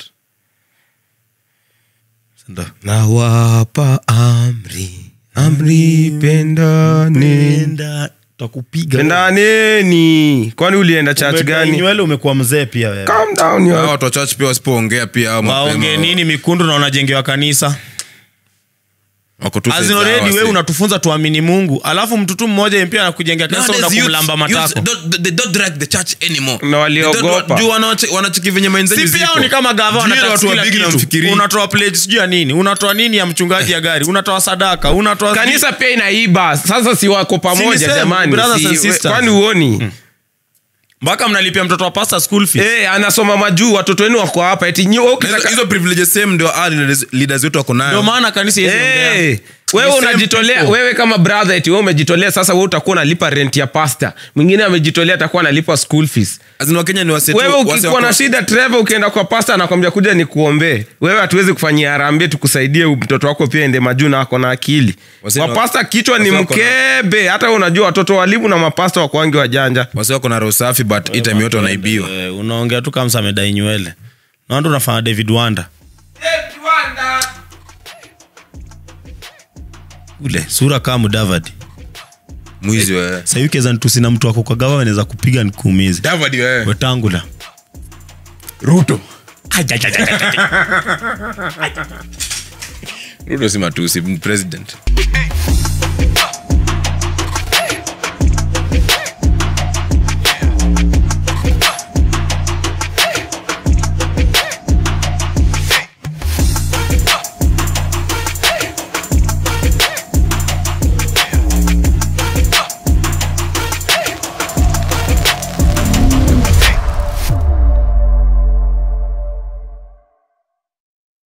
[SPEAKER 3] Sindo?
[SPEAKER 4] nawapa amri amri pendane
[SPEAKER 3] Penda, tutakupiga
[SPEAKER 4] pendaneni kwani ulienda church
[SPEAKER 3] Umetoa
[SPEAKER 4] gani
[SPEAKER 3] nywele umekuwa mzee pia wewe
[SPEAKER 4] Calm down, yo.
[SPEAKER 2] Hao watu wa church pia wasipoongea pia hao mapema,
[SPEAKER 3] waongee nini mikundu na unajengewa kanisa
[SPEAKER 2] wako tu
[SPEAKER 3] As in
[SPEAKER 2] sawa,
[SPEAKER 3] already
[SPEAKER 2] wase.
[SPEAKER 3] wewe unatufunza tuamini mungu alafu mtu tu mmoja pia anakujengea kanisa
[SPEAKER 2] Nowadays,
[SPEAKER 3] unakumlamba
[SPEAKER 2] youths- youths
[SPEAKER 3] matako
[SPEAKER 2] don't- they don't drag the church anymore.
[SPEAKER 4] Na waliogopa.
[SPEAKER 2] They don't- juu wanawache- wanacheki venye mindset
[SPEAKER 3] si pia
[SPEAKER 2] ziko.
[SPEAKER 3] ni kama gava
[SPEAKER 2] Juu
[SPEAKER 3] wanataka
[SPEAKER 2] watu wa
[SPEAKER 3] kila
[SPEAKER 2] big na
[SPEAKER 3] kitu.
[SPEAKER 2] mfikirii.
[SPEAKER 3] unatoa pledge sijui ya nini unatoa nini ya mchungaji ya gari unatoa sadaka unatoa
[SPEAKER 4] kanisa pia inaiba sasa si wako pamoja
[SPEAKER 3] same,
[SPEAKER 4] jamani
[SPEAKER 3] brothers
[SPEAKER 4] Si-
[SPEAKER 3] and
[SPEAKER 4] we-
[SPEAKER 3] sisters.
[SPEAKER 4] kwani uoni
[SPEAKER 5] mpaka mnalipia mtoto wa pasta school fees
[SPEAKER 4] Eh, anasoma majuu watoto wenu wako hapa eti nyi- wewe
[SPEAKER 2] hizo,
[SPEAKER 4] ukitaka-
[SPEAKER 2] hizo privileges same ndio ah, leaders- leaders wetu wako
[SPEAKER 5] ndio
[SPEAKER 2] nayo
[SPEAKER 5] maana kanisa iwezi ongea.
[SPEAKER 4] Eh, wewe
[SPEAKER 5] Ni same
[SPEAKER 4] unajitolea
[SPEAKER 5] people.
[SPEAKER 4] wewe kama brother eti wewe umejitolea sasa wewe utakuwa unalipa rent ya pasta mwingine amejitolea atakuwa analipa school fees
[SPEAKER 2] Azin wakenya ni wase tu-
[SPEAKER 4] wewe
[SPEAKER 2] wase
[SPEAKER 4] ukikuwa
[SPEAKER 2] wako-
[SPEAKER 4] na shida trevor ukienda kwa pasta anakwambia kuja ni kuombee wewe hatuwezi kufanyia harambee tukusaidie mtoto wako pia ende majuu na ako na akili
[SPEAKER 2] Wase ni wa-
[SPEAKER 4] mapasta kichwa ni
[SPEAKER 2] wase wako na-
[SPEAKER 4] mkebe hata wewe unajua watoto walimu na mapasta wako wangi wajanja
[SPEAKER 2] wase wako na roho safi but hii time yote wanaibiwa
[SPEAKER 5] Eh, unaongea tu kama samedai nywele naona unafanya david wanda ule sura kama mudavadi
[SPEAKER 2] mwizi wewe
[SPEAKER 5] sahii ukiweza nitusi na mtu wako kwa gava anaweza kupiga nikuumize
[SPEAKER 2] Davadi wewe
[SPEAKER 5] wetangula
[SPEAKER 2] ruto ruto si matusi ni president